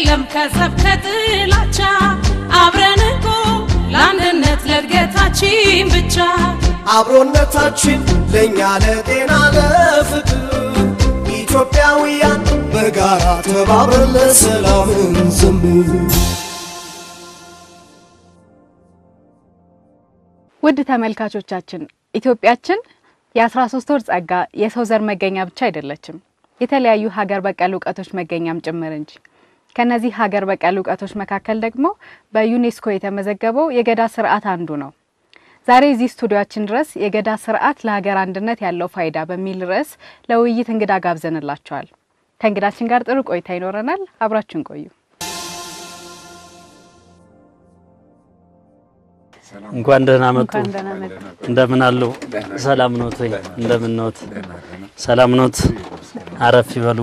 የለም ከጸብ ከጥላቻ አብረን እኮ ለአንድነት ለእድገታችን ብቻ አብሮነታችን ለእኛ ለጤና ለፍቅር ኢትዮጵያውያን በጋራ ተባብረን ለሰላም እንዘምር። ውድ ተመልካቾቻችን ኢትዮጵያችን የ13 ወር ጸጋ የሰው ዘር መገኛ ብቻ አይደለችም፣ የተለያዩ ሀገር በቀል እውቀቶች መገኛም ጭምር እንጂ። ከነዚህ ሀገር በቀል እውቀቶች መካከል ደግሞ በዩኔስኮ የተመዘገበው የገዳ ስርዓት አንዱ ነው። ዛሬ እዚህ ስቱዲዮአችን ድረስ የገዳ ስርዓት ለሀገር አንድነት ያለው ፋይዳ በሚል ርዕስ ለውይይት እንግዳ ጋብዘንላቸዋል። ከእንግዳችን ጋር ጥሩ ቆይታ ይኖረናል። አብራችን ቆዩ። እንኳን ደህና መጡ። እንኳን ደህና መጡ። እንደምን አሉ? ሰላም ኖት ወይ? እንደምን ኖት? ሰላም ኖት? አረፍ ይበሉ።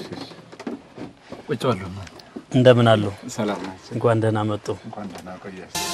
ቁጭ በሉ። እንደምን አሉ? ሰላም ናቸው። እንኳን ደህና መጡ። እንኳን ደህና ቆያችሁ።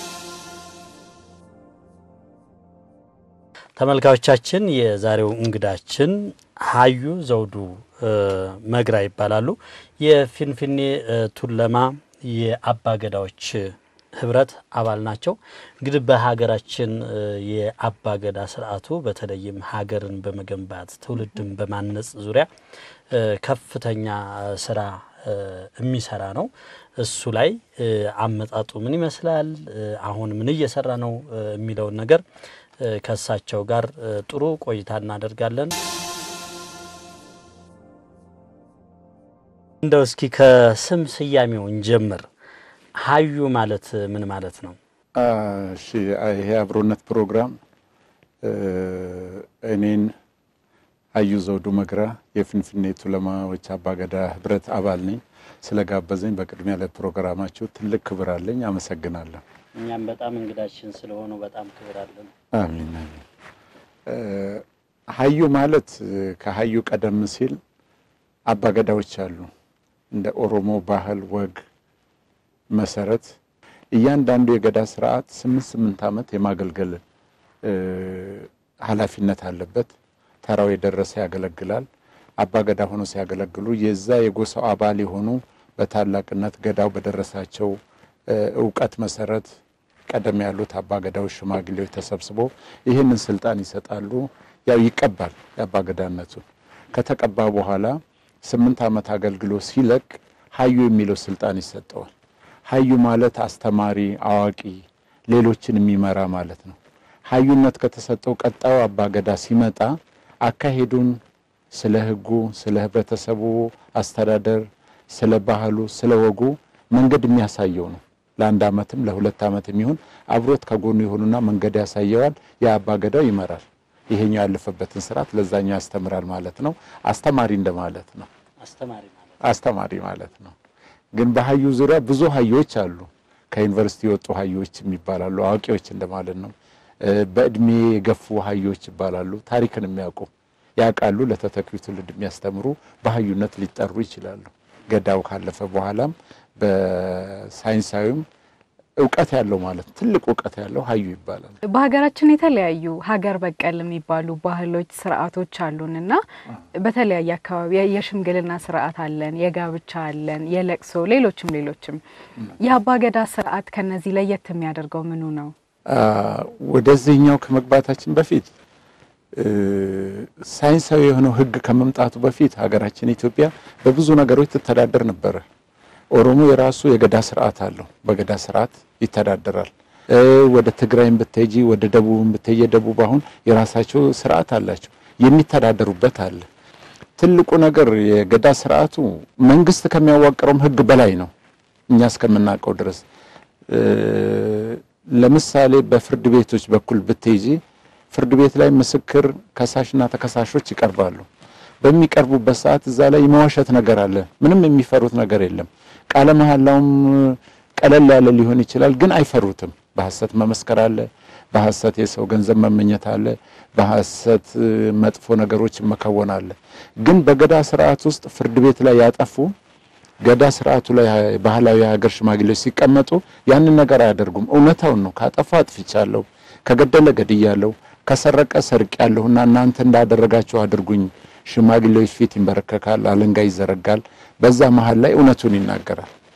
ተመልካቾቻችን የዛሬው እንግዳችን ሀዩ ዘውዱ እ፣ መግራ ይባላሉ። የፊንፊኔ እ፣ ቱለማ የአባገዳዎች ህብረት አባል ናቸው። እንግዲህ በሀገራችን እ፣ የአባገዳ ስርዓቱ በተለይም ሀገርን በመገንባት ትውልድን በማነጽ ዙሪያ እ፣ ከፍተኛ ስራ እ፣ የሚሰራ ነው። እሱ ላይ እ፣ አመጣጡ ምን ይመስላል፣ እ፣ አሁን ምን እየሰራ ነው እ፣ የሚለውን ነገር እ፣ ከእሳቸው ጋር እ፣ ጥሩ ቆይታ እናደርጋለን። እንደው እስኪ ከስም ስያሜው እንጀምር። ሀዩ ማለት ምን ማለት ነው? አ፣ እሺ ይሄ አብሮነት ፕሮግራም እ፣ እኔን ሀዩ ዘውዱ መግራ የፊንፊኔ ቱለማዎች አባገዳ ህብረት አባል ነኝ። ስለጋበዘኝ በቅድሚያ ለፕሮግራማችሁ ትልቅ ክብር አለኝ። አመሰግናለሁ። እኛም በጣም እንግዳችን ስለሆኑ በጣም ክብር አለን። አሚን አሚን። እ፣ ሀዩ ማለት እ፣ ከሀዩ ቀደም ሲል አባገዳዎች አሉ። እንደ ኦሮሞ ባህል ወግ መሰረት እያንዳንዱ የገዳ ስርዓት ስምንት ስምንት ዓመት የማገልገል እ፣ ኃላፊነት አለበት። ተራው የደረሰ ያገለግላል። አባገዳ ሆኖ ሲያገለግሉ የዛ የጎሳው አባል የሆኑ በታላቅነት ገዳው በደረሳቸው እ፣ እውቀት መሰረት ቀደም ያሉት አባገዳዎች ሽማግሌዎች ተሰብስበው ይህንን ስልጣን ይሰጣሉ። ያው ይቀባል የአባገዳነቱን ከተቀባ በኋላ ስምንት ዓመት አገልግሎ ሲለቅ ሀዩ የሚለው ስልጣን ይሰጠዋል። ሀዩ ማለት አስተማሪ፣ አዋቂ፣ ሌሎችን የሚመራ ማለት ነው። ሀዩነት ከተሰጠው ቀጣዩ አባገዳ ሲመጣ አካሄዱን ስለ ሕጉ፣ ስለ ህብረተሰቡ አስተዳደር፣ ስለ ባህሉ፣ ስለ ወጉ መንገድ የሚያሳየው ነው። ለአንድ ዓመትም ለሁለት ዓመት የሚሆን አብሮት ከጎኑ የሆኑና መንገድ ያሳየዋል። የአባገዳው ይመራል። ይሄኛው ያለፈበትን ስርዓት ለዛኛው ያስተምራል ማለት ነው። አስተማሪ እንደማለት ነው። አስተማሪ ማለት አስተማሪ ማለት ነው። ግን በሀዩ ዙሪያ ብዙ ሀዮች አሉ። ከዩኒቨርሲቲ የወጡ ሀዮች ይባላሉ። አዋቂዎች እንደማለት ነው። እ፣ በእድሜ የገፉ ሀዮች ይባላሉ። ታሪክን የሚያውቁ ያውቃሉ። ለተተኪው ትውልድ የሚያስተምሩ በሀዩነት ሊጠሩ ይችላሉ። ገዳው ካለፈ በኋላም በሳይንሳዊም እውቀት ያለው ማለት ትልቅ እውቀት ያለው ሀዩ ይባላል። በሀገራችን የተለያዩ ሀገር በቀል የሚባሉ ባህሎች፣ ስርዓቶች አሉን እና በተለያየ አካባቢ የሽምግልና ስርዓት አለን፣ የጋብቻ አለን፣ የለቅሶ ሌሎችም ሌሎችም። የአባገዳ ስርዓት ከነዚህ ለየት የሚያደርገው ምኑ ነው? አ፣ ወደዚህኛው ከመግባታችን በፊት እ፣ ሳይንሳዊ የሆነው ሕግ ከመምጣቱ በፊት ሀገራችን ኢትዮጵያ በብዙ ነገሮች ትተዳደር ነበረ። ኦሮሞ የራሱ የገዳ ስርዓት አለው። በገዳ ስርዓት ይተዳደራል። እ፣ ወደ ትግራይም ብትሄጂ ወደ ደቡብም ብትሄጂ የደቡብ አሁን የራሳቸው ስርዓት አላቸው የሚተዳደሩበት አለ። ትልቁ ነገር የገዳ ስርዓቱ መንግስት ከሚያዋቅረውም ሕግ በላይ ነው እኛ እስከምናውቀው ድረስ እ፣ ለምሳሌ በፍርድ ቤቶች በኩል ብትይጂ ፍርድ ቤት ላይ ምስክር ከሳሽና ተከሳሾች ይቀርባሉ። በሚቀርቡበት ሰዓት እዛ ላይ የመዋሸት ነገር አለ። ምንም የሚፈሩት ነገር የለም። ቃለ መሐላውም ቀለል ያለ ሊሆን ይችላል፣ ግን አይፈሩትም። በሐሰት መመስከር አለ፣ በሐሰት የሰው ገንዘብ መመኘት አለ፣ በሐሰት እ፣ መጥፎ ነገሮች መከወን አለ። ግን በገዳ ስርዓት ውስጥ ፍርድ ቤት ላይ ያጠፉ ገዳ ስርዓቱ ላይ ባህላዊ የሀገር ሽማግሌዎች ሲቀመጡ ያንን ነገር አያደርጉም። እውነታውን ነው። ካጠፋ አጥፍቻለሁ፣ ከገደለ ገድያለሁ፣ ከሰረቀ ሰርቅ ያለሁና እናንተ እንዳደረጋችሁ አድርጉኝ። ሽማግሌዎች ፊት ይንበረከካል፣ አለንጋ ይዘረጋል። በዛ መሀል ላይ እውነቱን ይናገራል።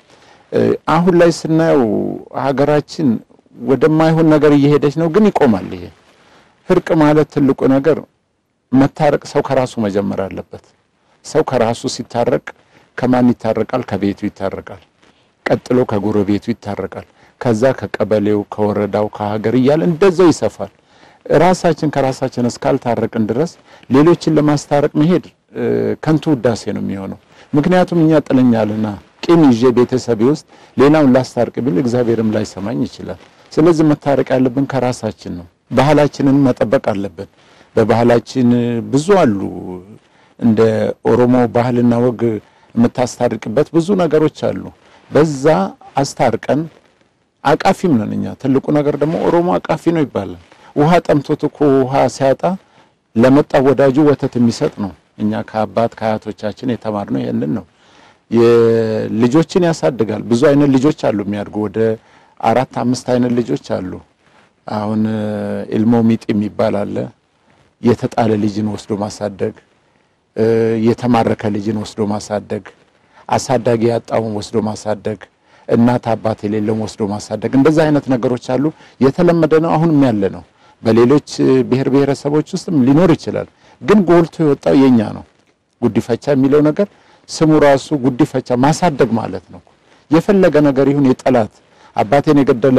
አሁን ላይ ስናየው ሀገራችን ወደማይሆን ነገር እየሄደች ነው። ግን ይቆማል። ይሄ እርቅ ማለት ትልቁ ነገር መታረቅ፣ ሰው ከራሱ መጀመር አለበት። ሰው ከራሱ ሲታረቅ ከማን ይታረቃል? ከቤቱ ይታረቃል። ቀጥሎ ከጎረቤቱ ይታረቃል። ከዛ ከቀበሌው፣ ከወረዳው፣ ከሀገር እያለ እንደዛው ይሰፋል። ራሳችን ከራሳችን እስካልታረቅን ድረስ ሌሎችን ለማስታረቅ መሄድ ከንቱ ውዳሴ ነው የሚሆነው። ምክንያቱም እኛ ጥለኛልና ቂም ይዤ ቤተሰቤ ውስጥ ሌላውን ላስታርቅ ቢል እግዚአብሔርም ላይሰማኝ ይችላል። ስለዚህ መታረቅ ያለብን ከራሳችን ነው። ባህላችንን መጠበቅ አለብን። በባህላችን ብዙ አሉ። እንደ ኦሮሞ ባህልና ወግ የምታስታርቅበት ብዙ ነገሮች አሉ። በዛ አስታርቀን አቃፊም ነን እኛ። ትልቁ ነገር ደግሞ ኦሮሞ አቃፊ ነው ይባላል። ውሃ ጠምቶት እኮ ውሃ ሲያጣ ለመጣ ወዳጁ ወተት የሚሰጥ ነው። እኛ ከአባት ከአያቶቻችን የተማርነው ይሄንን ነው። ልጆችን ያሳድጋል። ብዙ አይነት ልጆች አሉ የሚያድጉ ወደ አራት አምስት አይነት ልጆች አሉ። አሁን ኢልሞ ሚጥ የሚባል አለ። የተጣለ ልጅን ወስዶ ማሳደግ፣ የተማረከ ልጅን ወስዶ ማሳደግ፣ አሳዳጊ ያጣውን ወስዶ ማሳደግ፣ እናት አባት የሌለውን ወስዶ ማሳደግ። እንደዚህ አይነት ነገሮች አሉ። የተለመደ ነው፣ አሁንም ያለ ነው። በሌሎች ብሔር ብሔረሰቦች ውስጥም ሊኖር ይችላል። ግን ጎልቶ የወጣው የኛ ነው። ጉዲፈቻ የሚለው ነገር ስሙ ራሱ ጉዲፈቻ ማሳደግ ማለት ነው። የፈለገ ነገር ይሁን የጠላት አባቴን የገደለ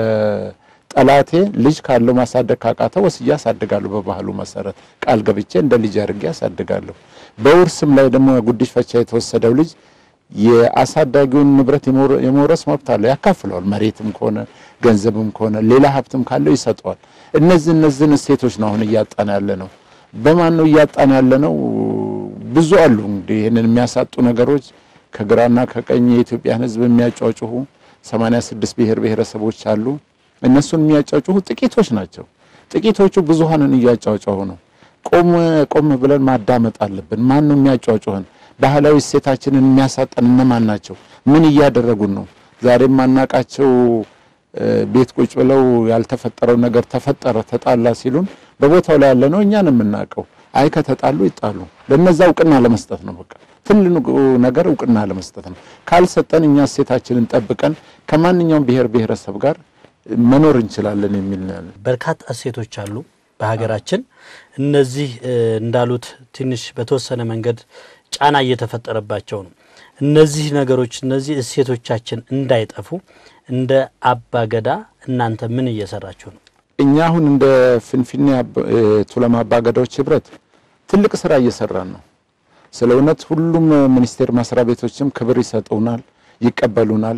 ጠላቴ ልጅ ካለው ማሳደግ ካቃተው ወስጄ አሳድጋለሁ። በባህሉ መሰረት ቃል ገብቼ እንደ ልጅ አድርጌ አሳድጋለሁ። በውርስም ላይ ደግሞ ጉዲፈቻ የተወሰደው ልጅ የአሳዳጊውን ንብረት የመውረስ መብት አለው፣ ያካፍለዋል። መሬትም ከሆነ ገንዘብም ከሆነ ሌላ ሀብትም ካለው ይሰጠዋል። እነዚህ እነዚህን እሴቶች ነው አሁን እያጣን ያለ ነው። በማን ነው እያጣን ያለ ነው? ብዙ አሉ እንግዲህ ይህንን የሚያሳጡ ነገሮች ከግራና ከቀኝ የኢትዮጵያን ሕዝብ የሚያጫጩሁ 86 ብሔር ብሔረሰቦች አሉ። እነሱን የሚያጫጩሁ ጥቂቶች ናቸው። ጥቂቶቹ ብዙሃንን እያጫጫሁ ነው። ቆም ቆም ብለን ማዳመጥ አለብን። ማን ነው የሚያጫጩህን? ባህላዊ እሴታችንን የሚያሳጠን እነማን ናቸው? ምን እያደረጉን ነው? ዛሬ የማናቃቸው ቤት ቁጭ ብለው ያልተፈጠረው ነገር ተፈጠረ ተጣላ ሲሉን በቦታው ላይ ያለ ነው እኛን የምናውቀው። አይ ከተጣሉ ይጣሉ። ለነዛ እውቅና ለመስጠት ነው። በቃ ትልቁ ነገር እውቅና ለመስጠት ነው። ካልሰጠን እኛ እሴታችንን ጠብቀን ከማንኛውም ብሔር ብሔረሰብ ጋር መኖር እንችላለን የሚል ነው ያለን። በርካታ እሴቶች አሉ በሀገራችን። እነዚህ እንዳሉት ትንሽ በተወሰነ መንገድ ጫና እየተፈጠረባቸው ነው። እነዚህ ነገሮች እነዚህ እሴቶቻችን እንዳይጠፉ እንደ አባገዳ እናንተ ምን እየሰራችሁ ነው? እኛ አሁን እንደ ፍንፍኔ ቱለማ አባገዳዎች ህብረት ትልቅ ስራ እየሰራን ነው። ስለ እውነት ሁሉም ሚኒስቴር መስሪያ ቤቶችም ክብር ይሰጡናል፣ ይቀበሉናል።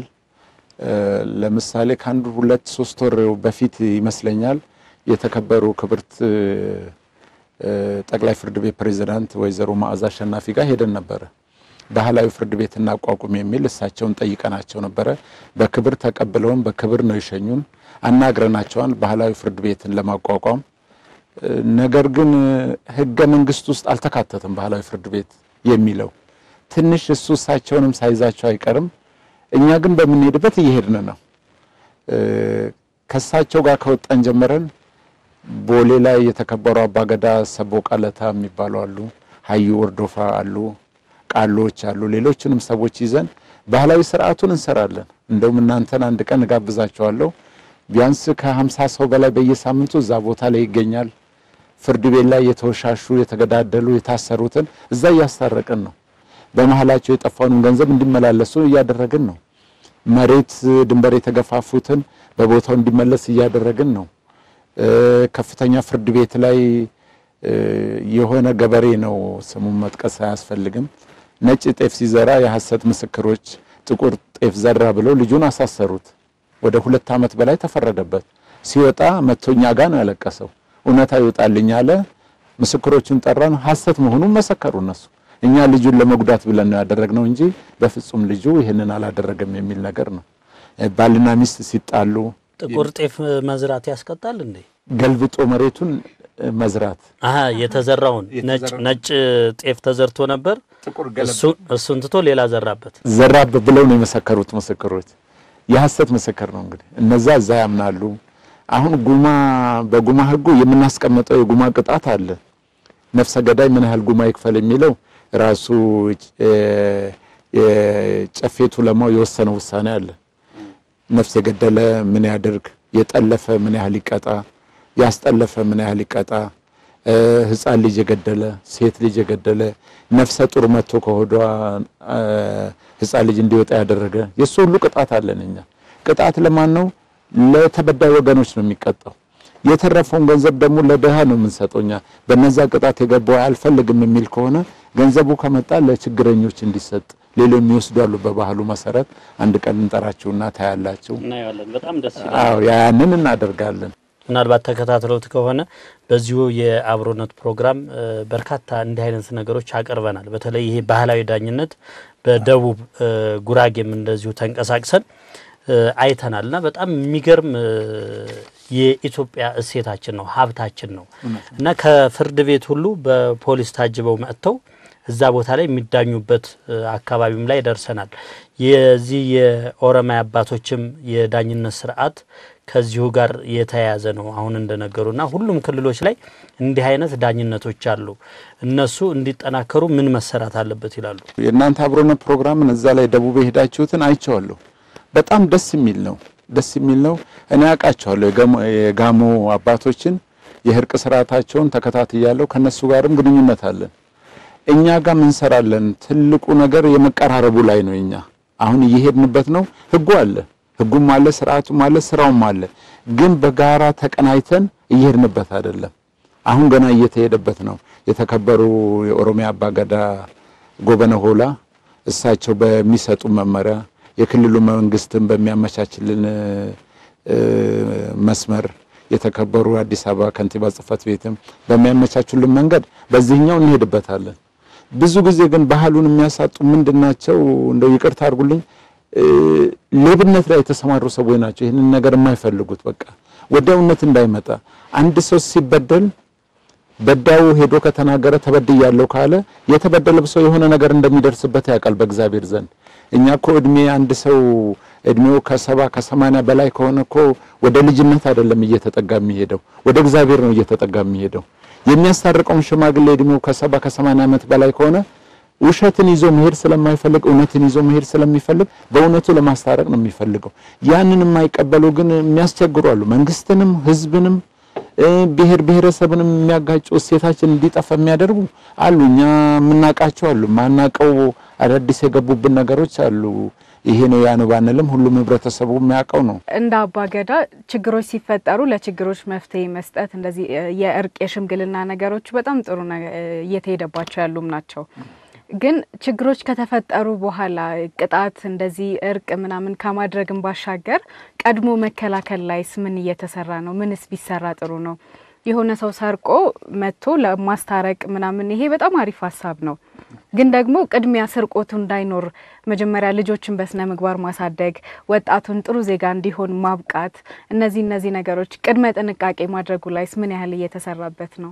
ለምሳሌ ከአንዱ ሁለት ሶስት ወር በፊት ይመስለኛል የተከበሩ ክብርት ጠቅላይ ፍርድ ቤት ፕሬዝዳንት ወይዘሮ መዓዛ አሸናፊ ጋር ሄደን ነበረ። ባህላዊ ፍርድ ቤት እናቋቁም የሚል እሳቸውን ጠይቀናቸው ነበረ። በክብር ተቀብለውን በክብር ነው የሸኙን። አናግረናቸዋል ባህላዊ ፍርድ ቤትን ለማቋቋም ነገር ግን ህገ መንግስት ውስጥ አልተካተተም ባህላዊ ፍርድ ቤት የሚለው ትንሽ እሱ እሳቸውንም ሳይዛቸው አይቀርም። እኛ ግን በምንሄድበት እየሄድን ነው። ከእሳቸው ጋር ከወጣን ጀምረን ቦሌ ላይ የተከበሩ አባገዳ ሰቦቃ ለታ የሚባሉ አሉ፣ ሀዩ ወርዶፋ አሉ፣ ቃሎች አሉ። ሌሎችንም ሰዎች ይዘን ባህላዊ ስርዓቱን እንሰራለን። እንደውም እናንተን አንድ ቀን እጋብዛቸዋለሁ። ቢያንስ ከሀምሳ ሰው በላይ በየሳምንቱ እዛ ቦታ ላይ ይገኛል። ፍርድ ቤት ላይ የተወሻሹ የተገዳደሉ የታሰሩትን እዛ እያስታረቅን ነው። በመሀላቸው የጠፋውንም ገንዘብ እንዲመላለሱ እያደረግን ነው። መሬት ድንበር የተገፋፉትን በቦታው እንዲመለስ እያደረግን ነው። ከፍተኛ ፍርድ ቤት ላይ የሆነ ገበሬ ነው ስሙን መጥቀስ አያስፈልግም። ነጭ ጤፍ ሲዘራ የሐሰት ምስክሮች ጥቁር ጤፍ ዘራ ብለው ልጁን አሳሰሩት። ወደ ሁለት ዓመት በላይ ተፈረደበት። ሲወጣ መቶኛ ጋር ነው ያለቀሰው። እውነታ ይወጣልኝ አለ። ምስክሮቹን ጠራን። ሐሰት መሆኑን መሰከሩ እነሱ። እኛ ልጁን ለመጉዳት ብለን ነው ያደረግነው እንጂ በፍጹም ልጁ ይህንን አላደረገም የሚል ነገር ነው። ባልና ሚስት ሲጣሉ ጥቁር ጤፍ መዝራት ያስቀጣል እንዴ? ገልብጦ መሬቱን መዝራት አሀ የተዘራውን ነጭ ነጭ ጤፍ ተዘርቶ ነበር። እሱ እሱን ትቶ ሌላ ዘራበት። ዘራብ ብለው ነው የመሰከሩት ምስክሮች። የሐሰት ምስክር ነው እንግዲህ እነዛ እዛ ያምናሉ። አሁን ጉማ በጉማ ሕጉ የምናስቀምጠው የጉማ ቅጣት አለ። ነፍሰ ገዳይ ምን ያህል ጉማ ይክፈል የሚለው ራሱ የጨፌ ቱለማው የወሰነው ውሳኔ አለ። ነፍስ የገደለ ምን ያድርግ፣ የጠለፈ ምን ያህል ይቀጣ፣ ያስጠለፈ ምን ያህል ይቀጣ፣ ሕፃን ልጅ የገደለ ሴት ልጅ የገደለ ነፍሰ ጡር መጥቶ ከሆዷ ሕፃን ልጅ እንዲወጣ ያደረገ የእሱ ሁሉ ቅጣት አለን እኛ። ቅጣት ለማን ነው? ለተበዳይ ወገኖች ነው የሚቀጣው። የተረፈውን ገንዘብ ደግሞ ለድሃ ነው የምንሰጠው እኛ። በነዛ ቅጣት የገባው አልፈልግም የሚል ከሆነ ገንዘቡ ከመጣ ለችግረኞች እንዲሰጥ ሌሎች የሚወስዱ አሉ። በባህሉ መሰረት አንድ ቀን እንጠራችሁና ታያላችሁ። እናየዋለን። በጣም ደስ ይላል። አዎ ያንን እናደርጋለን። ምናልባት ተከታትለውት ከሆነ በዚሁ የአብሮነት ፕሮግራም እ በርካታ እንዲህ አይነት ነገሮች አቅርበናል። በተለይ ይሄ ባህላዊ ዳኝነት በደቡብ እ ጉራጌም እንደዚሁ ተንቀሳቅሰን እ አይተናል እና በጣም የሚገርም እ የኢትዮጵያ እሴታችን ነው፣ ሀብታችን ነው እና ከፍርድ ቤት ሁሉ በፖሊስ ታጅበው መጥተው እዛ ቦታ ላይ የሚዳኙበት እ አካባቢም ላይ ደርሰናል። የዚህ የኦሮሚያ አባቶችም የዳኝነት ስርዓት ከዚሁ ጋር የተያያዘ ነው። አሁን እንደነገሩና ሁሉም ክልሎች ላይ እንዲህ አይነት ዳኝነቶች አሉ። እነሱ እንዲጠናከሩ ምን መሰራት አለበት ይላሉ? የእናንተ አብሮነት ፕሮግራምን እዛ ላይ ደቡብ የሄዳችሁትን አይቼዋለሁ። በጣም ደስ የሚል ነው። ደስ የሚል ነው። እኔ አውቃቸዋለሁ የጋሞ- የጋሞ አባቶችን የእርቅ ስርዓታቸውን ተከታትያለሁ። ከነሱ ጋርም ግንኙነት አለን። እኛ ጋር እንሰራለን። ትልቁ ነገር የመቀራረቡ ላይ ነው። እኛ አሁን እየሄድንበት ነው። ህጉ አለ፣ ህጉም አለ፣ ስርዓቱም አለ፣ ስራውም አለ። ግን በጋራ ተቀናይተን እየሄድንበት አይደለም። አሁን ገና እየተሄደበት ነው። የተከበሩ የኦሮሚያ አባገዳ ጎበነ ሆላ እሳቸው በሚሰጡ መመሪያ የክልሉ መንግስትን በሚያመቻችልን እ መስመር የተከበሩ አዲስ አበባ ከንቲባ ጽህፈት ቤትም በሚያመቻቹልን መንገድ በዚህኛው እንሄድበታለን። ብዙ ጊዜ ግን ባህሉን የሚያሳጡ ምንድናቸው? እንደው ይቅርታ አድርጉልኝ እ ሌብነት ላይ የተሰማሩ ሰዎች ናቸው። ይህንን ነገር የማይፈልጉት በቃ ወዲያውነት እንዳይመጣ አንድ ሰው ሲበደል በዳዩ ሄዶ ከተናገረ ተበድያለሁ ካለ የተበደለ ሰው የሆነ ነገር እንደሚደርስበት ያውቃል በእግዚአብሔር ዘንድ። እኛ እኮ እድሜ አንድ ሰው እድሜው ከሰባ ከሰማንያ በላይ ከሆነ እኮ ወደ ልጅነት አይደለም እየተጠጋ የሚሄደው ወደ እግዚአብሔር ነው እየተጠጋ የሚሄደው። የሚያስታርቀውን ሽማግሌ እድሜው ከሰባ ከሰማንያ ዓመት በላይ ከሆነ ውሸትን ይዞ መሄድ ስለማይፈልግ እውነትን ይዞ መሄድ ስለሚፈልግ በእውነቱ ለማስታረቅ ነው የሚፈልገው። ያንን የማይቀበሉ ግን የሚያስቸግሩ አሉ። መንግስትንም ህዝብንም እ ብሔር ብሔረሰብንም የሚያጋጩ እሴታችን እንዲጠፋ የሚያደርጉ አሉ። እኛ የምናውቃቸው አሉ። ማናቀው አዳዲስ የገቡብን ነገሮች አሉ። ይሄ ነው ያ ነው ባንልም ሁሉም ህብረተሰቡ የሚያውቀው ነው። እንደ አባገዳ ችግሮች ሲፈጠሩ ለችግሮች መፍትሄ መስጠት እንደዚህ እ የእርቅ የሽምግልና ነገሮች በጣም ጥሩ ነገ- እ እየተሄደባቸው ያሉም ናቸው። ግን ችግሮች ከተፈጠሩ በኋላ ቅጣት እንደዚህ እርቅ ምናምን ከማድረግም ባሻገር ቀድሞ መከላከል ላይስ ምን እየተሰራ ነው? ምንስ ቢሰራ ጥሩ ነው? የሆነ ሰው ሰርቆ መጥቶ ለማስታረቅ ምናምን ይሄ በጣም አሪፍ ሀሳብ ነው። ግን ደግሞ ቅድሚያ ስርቆቱ እንዳይኖር መጀመሪያ ልጆችን በስነ ምግባር ማሳደግ፣ ወጣቱን ጥሩ ዜጋ እንዲሆን ማብቃት፣ እነዚህ እነዚህ ነገሮች ቅድመ ጥንቃቄ ማድረጉ ላይስ ምን ያህል እየተሰራበት ነው?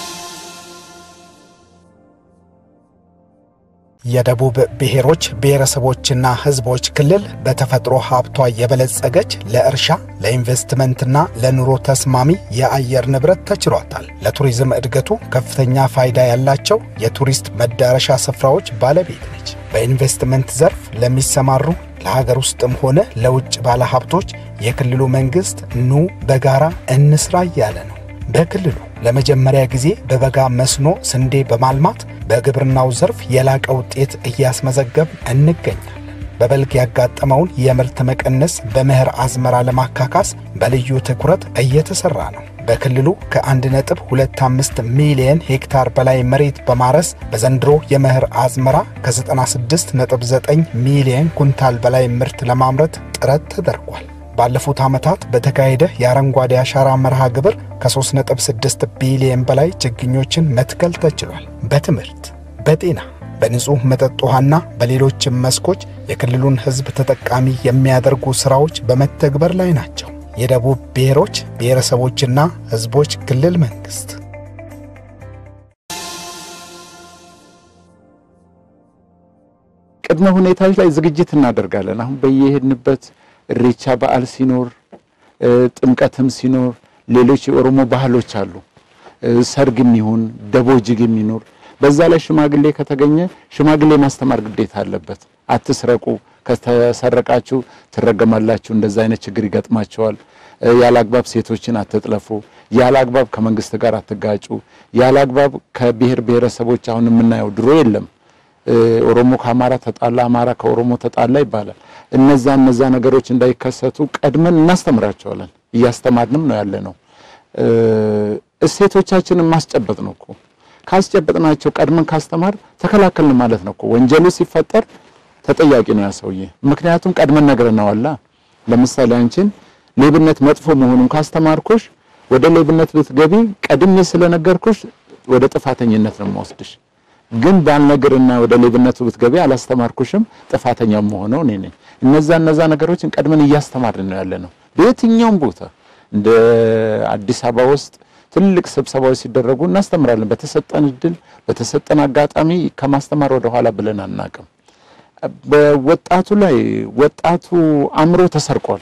የደቡብ ብሔሮች ብሔረሰቦችና ሕዝቦች ክልል በተፈጥሮ ሀብቷ የበለጸገች ለእርሻ ለኢንቨስትመንትና ለኑሮ ተስማሚ የአየር ንብረት ተችሏታል። ለቱሪዝም እድገቱ ከፍተኛ ፋይዳ ያላቸው የቱሪስት መዳረሻ ስፍራዎች ባለቤት ነች። በኢንቨስትመንት ዘርፍ ለሚሰማሩ ለሀገር ውስጥም ሆነ ለውጭ ባለሀብቶች የክልሉ መንግሥት ኑ በጋራ እንስራ እያለ ነው። በክልሉ ለመጀመሪያ ጊዜ በበጋ መስኖ ስንዴ በማልማት በግብርናው ዘርፍ የላቀ ውጤት እያስመዘገብ እንገኛለን። በበልግ ያጋጠመውን የምርት መቀነስ በመኸር አዝመራ ለማካካስ በልዩ ትኩረት እየተሰራ ነው። በክልሉ ከ1.25 ሚሊየን ሄክታር በላይ መሬት በማረስ በዘንድሮ የመኸር አዝመራ ከ96.9 ሚሊየን ኩንታል በላይ ምርት ለማምረት ጥረት ተደርጓል። ባለፉት ዓመታት በተካሄደ የአረንጓዴ አሻራ መርሃ ግብር ከ3.6 ቢሊየን በላይ ችግኞችን መትከል ተችሏል። በትምህርት፣ በጤና፣ በንጹሕ መጠጥ ውሃና በሌሎችም መስኮች የክልሉን ሕዝብ ተጠቃሚ የሚያደርጉ ሥራዎች በመተግበር ላይ ናቸው። የደቡብ ብሔሮች ብሔረሰቦችና ሕዝቦች ክልል መንግሥት ቅድመ ሁኔታዎች ላይ ዝግጅት እናደርጋለን። አሁን በየሄድንበት እሬቻ በዓል ሲኖር እ ጥምቀትም ሲኖር ሌሎች የኦሮሞ ባህሎች አሉ። እ ሰርግም ይሁን ደቦ ጅግ የሚኖር በዛ ላይ ሽማግሌ ከተገኘ ሽማግሌ ማስተማር ግዴታ አለበት። አትስረቁ፣ ከተሰረቃችሁ ትረገማላችሁ፣ እንደዛ አይነት ችግር ይገጥማቸዋል። ያለ አግባብ ሴቶችን አትጥለፉ፣ ያለ አግባብ ከመንግስት ጋር አትጋጩ፣ ያለ አግባብ ከብሔር ብሔረሰቦች አሁን የምናየው ድሮ የለም ኦሮሞ ከአማራ ተጣላ፣ አማራ ከኦሮሞ ተጣላ ይባላል። እነዛ እነዛ ነገሮች እንዳይከሰቱ ቀድመን እናስተምራቸዋለን። እያስተማርንም ነው ያለ ነው። እሴቶቻችንን ማስጨበጥ ነው እኮ ካስጨበጥናቸው ቀድመን ካስተማር ተከላከልን ማለት ነው እኮ። ወንጀሉ ሲፈጠር ተጠያቂ ነው ያ ሰውዬ። ምክንያቱም ቀድመን ነግረነዋላ። ለምሳሌ አንቺን ሌብነት መጥፎ መሆኑን ካስተማርኩሽ ወደ ሌብነት ብትገቢ ቀድሜ ስለነገርኩሽ ወደ ጥፋተኝነት ነው የምወስድሽ። ግን ባልነግርና ወደ ሌብነቱ ብትገቢ አላስተማርኩሽም፣ ጥፋተኛው መሆነው እኔ ነኝ። እነዛ እነዛ ነገሮችን ቀድመን እያስተማርን ነው ያለ ነው። በየትኛውም ቦታ እንደ አዲስ አበባ ውስጥ ትልቅ ስብሰባዎች ሲደረጉ እናስተምራለን። በተሰጠን እድል በተሰጠን አጋጣሚ ከማስተማር ወደ ኋላ ብለን አናቅም። በወጣቱ ላይ ወጣቱ አእምሮ ተሰርቋል።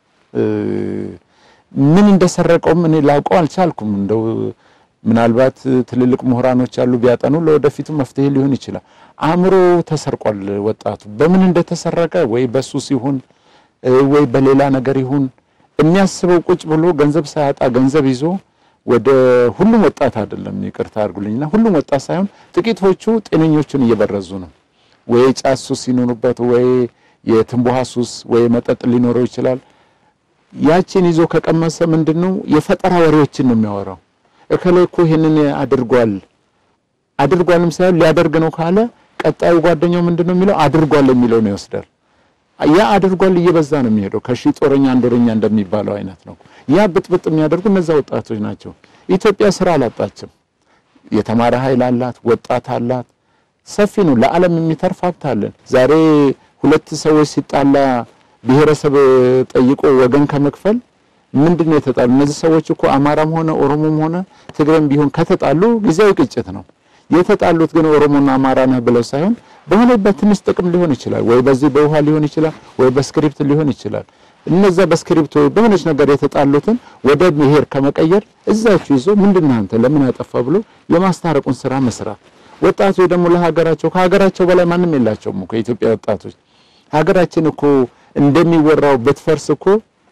ምን እንደሰረቀውም እኔ ላውቀው አልቻልኩም። እንደው ምናልባት ትልልቅ ምሁራኖች አሉ ቢያጠኑ ለወደፊቱ መፍትሄ ሊሆን ይችላል። አእምሮ ተሰርቋል ወጣቱ። በምን እንደተሰረቀ ወይ በሱስ ይሁን ወይ በሌላ ነገር ይሁን የሚያስበው ቁጭ ብሎ ገንዘብ ሳያጣ ገንዘብ ይዞ ወደ ሁሉም ወጣት አይደለም፣ ይቅርታ አድርጉልኝና ሁሉም ወጣት ሳይሆን ጥቂቶቹ ጤነኞቹን እየበረዙ ነው። ወይ ጫት ሱስ ሲኖሩበት፣ ወይ የትንቡሃ ሱስ፣ ወይ መጠጥ ሊኖረው ይችላል። ያችን ይዞ ከቀመሰ ምንድነው የፈጠራ ወሬዎችን ነው የሚያወራው። እከሌ እኮ ይሄንን አድርጓል አድርጓልም ሳይሆን ሊያደርግ ነው ካለ ቀጣዩ ጓደኛው ምንድነው የሚለው አድርጓል የሚለው ነው ይወስዳል። ያ አድርጓል እየበዛ ነው የሚሄደው። ከሺህ ጦረኛ አንድ ወረኛ እንደሚባለው አይነት ነው። ያ ብጥብጥ የሚያደርጉ እነዛ ወጣቶች ናቸው። ኢትዮጵያ ስራ አላጣችም። የተማረ ኃይል አላት፣ ወጣት አላት፣ ሰፊ ነው። ለዓለም የሚተርፍ ሀብት አለን። ዛሬ ሁለት ሰዎች ሲጣላ ብሔረሰብ ጠይቆ ወገን ከመክፈል ምንድን ነው የተጣሉ? እነዚህ ሰዎች እኮ አማራም ሆነ ኦሮሞም ሆነ ትግሬም ቢሆን ከተጣሉ ጊዜያዊ ግጭት ነው የተጣሉት። ግን ኦሮሞና አማራ ነህ ብለው ሳይሆን በሆነ በትንሽ ጥቅም ሊሆን ይችላል፣ ወይ በዚህ በውሃ ሊሆን ይችላል፣ ወይ በስክሪፕት ሊሆን ይችላል። እነዛ በስክሪፕት ወይ በሆነች ነገር የተጣሉትን ወደ ብሔር ከመቀየር እዛችሁ ይዞ ምንድነው አንተ ለምን ያጠፋ ብሎ የማስታረቁን ስራ መስራት። ወጣቶች ደግሞ ለሀገራቸው ከሀገራቸው በላይ ማንም የላቸውም እኮ የኢትዮጵያ ወጣቶች። ሀገራችን እኮ እንደሚወራው ብትፈርስ እኮ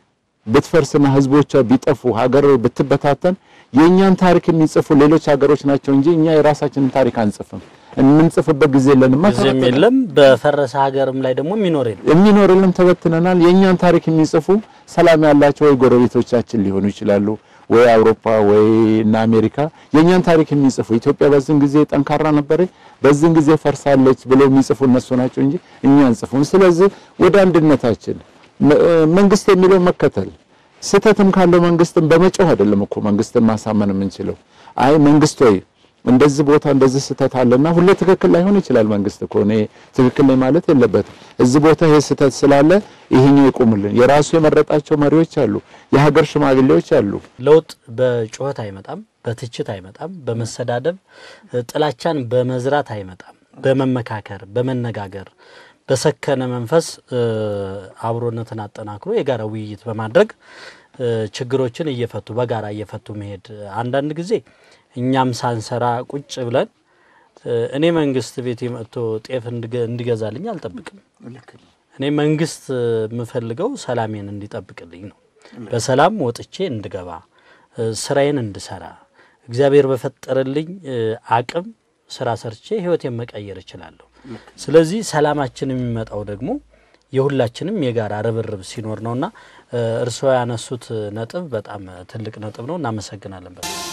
ብትፈርስና ህዝቦቿ ቢጠፉ ሀገር ብትበታተን የእኛን ታሪክ የሚጽፉ ሌሎች ሀገሮች ናቸው እንጂ እኛ የራሳችንን ታሪክ አንጽፍም። የምንጽፍበት ጊዜ የለንም። ጊዜም የለም። በፈረሰ ሀገርም ላይ ደግሞ የሚኖር የለም። የሚኖር የለም። ተበትነናል። የእኛን ታሪክ የሚጽፉ ሰላም ያላቸው ወይ ጎረቤቶቻችን ሊሆኑ ይችላሉ፣ ወይ አውሮፓ ወይ እና አሜሪካ የእኛን ታሪክ የሚጽፉ ኢትዮጵያ በዚህን ጊዜ ጠንካራ ነበረች፣ በዚህን ጊዜ ፈርሳለች ብለው የሚጽፉ እነሱ ናቸው እንጂ እኛ አንጽፉም። ስለዚህ ወደ አንድነታችን መንግስት የሚለው መከተል ስህተትም ካለው መንግስትን በመጮህ አይደለም እኮ መንግስትን ማሳመን የምንችለው። አይ መንግስት ወይ እንደዚህ ቦታ እንደዚህ ስህተት አለና ሁሌ ትክክል ላይሆን ይችላል። መንግስት እኮ እኔ ትክክል ነኝ ማለት የለበትም። እዚህ ቦታ ይሄ ስህተት ስላለ ይሄኛው ይቁምልን። የራሱ የመረጣቸው መሪዎች አሉ፣ የሀገር ሽማግሌዎች አሉ። ለውጥ በጩኸት አይመጣም፣ በትችት አይመጣም፣ በመሰዳደብ ጥላቻን በመዝራት አይመጣም። በመመካከር በመነጋገር በሰከነ መንፈስ አብሮነትን አጠናክሮ የጋራ ውይይት በማድረግ ችግሮችን እየፈቱ በጋራ እየፈቱ መሄድ አንዳንድ ጊዜ እኛም ሳንሰራ ቁጭ ብለን እኔ መንግስት ቤት መጥቶ ጤፍ እንዲገዛልኝ አልጠብቅም። እኔ መንግስት የምፈልገው ሰላሜን እንዲጠብቅልኝ ነው። በሰላም ወጥቼ እንድገባ ስራዬን እንድሰራ እግዚአብሔር በፈጠረልኝ አቅም ስራ ሰርቼ ህይወቴን መቀየር እችላለሁ። ስለዚህ ሰላማችን የሚመጣው ደግሞ የሁላችንም የጋራ ርብርብ ሲኖር ነውና እርስዎ ያነሱት ነጥብ በጣም ትልቅ ነጥብ ነው። እናመሰግናለን።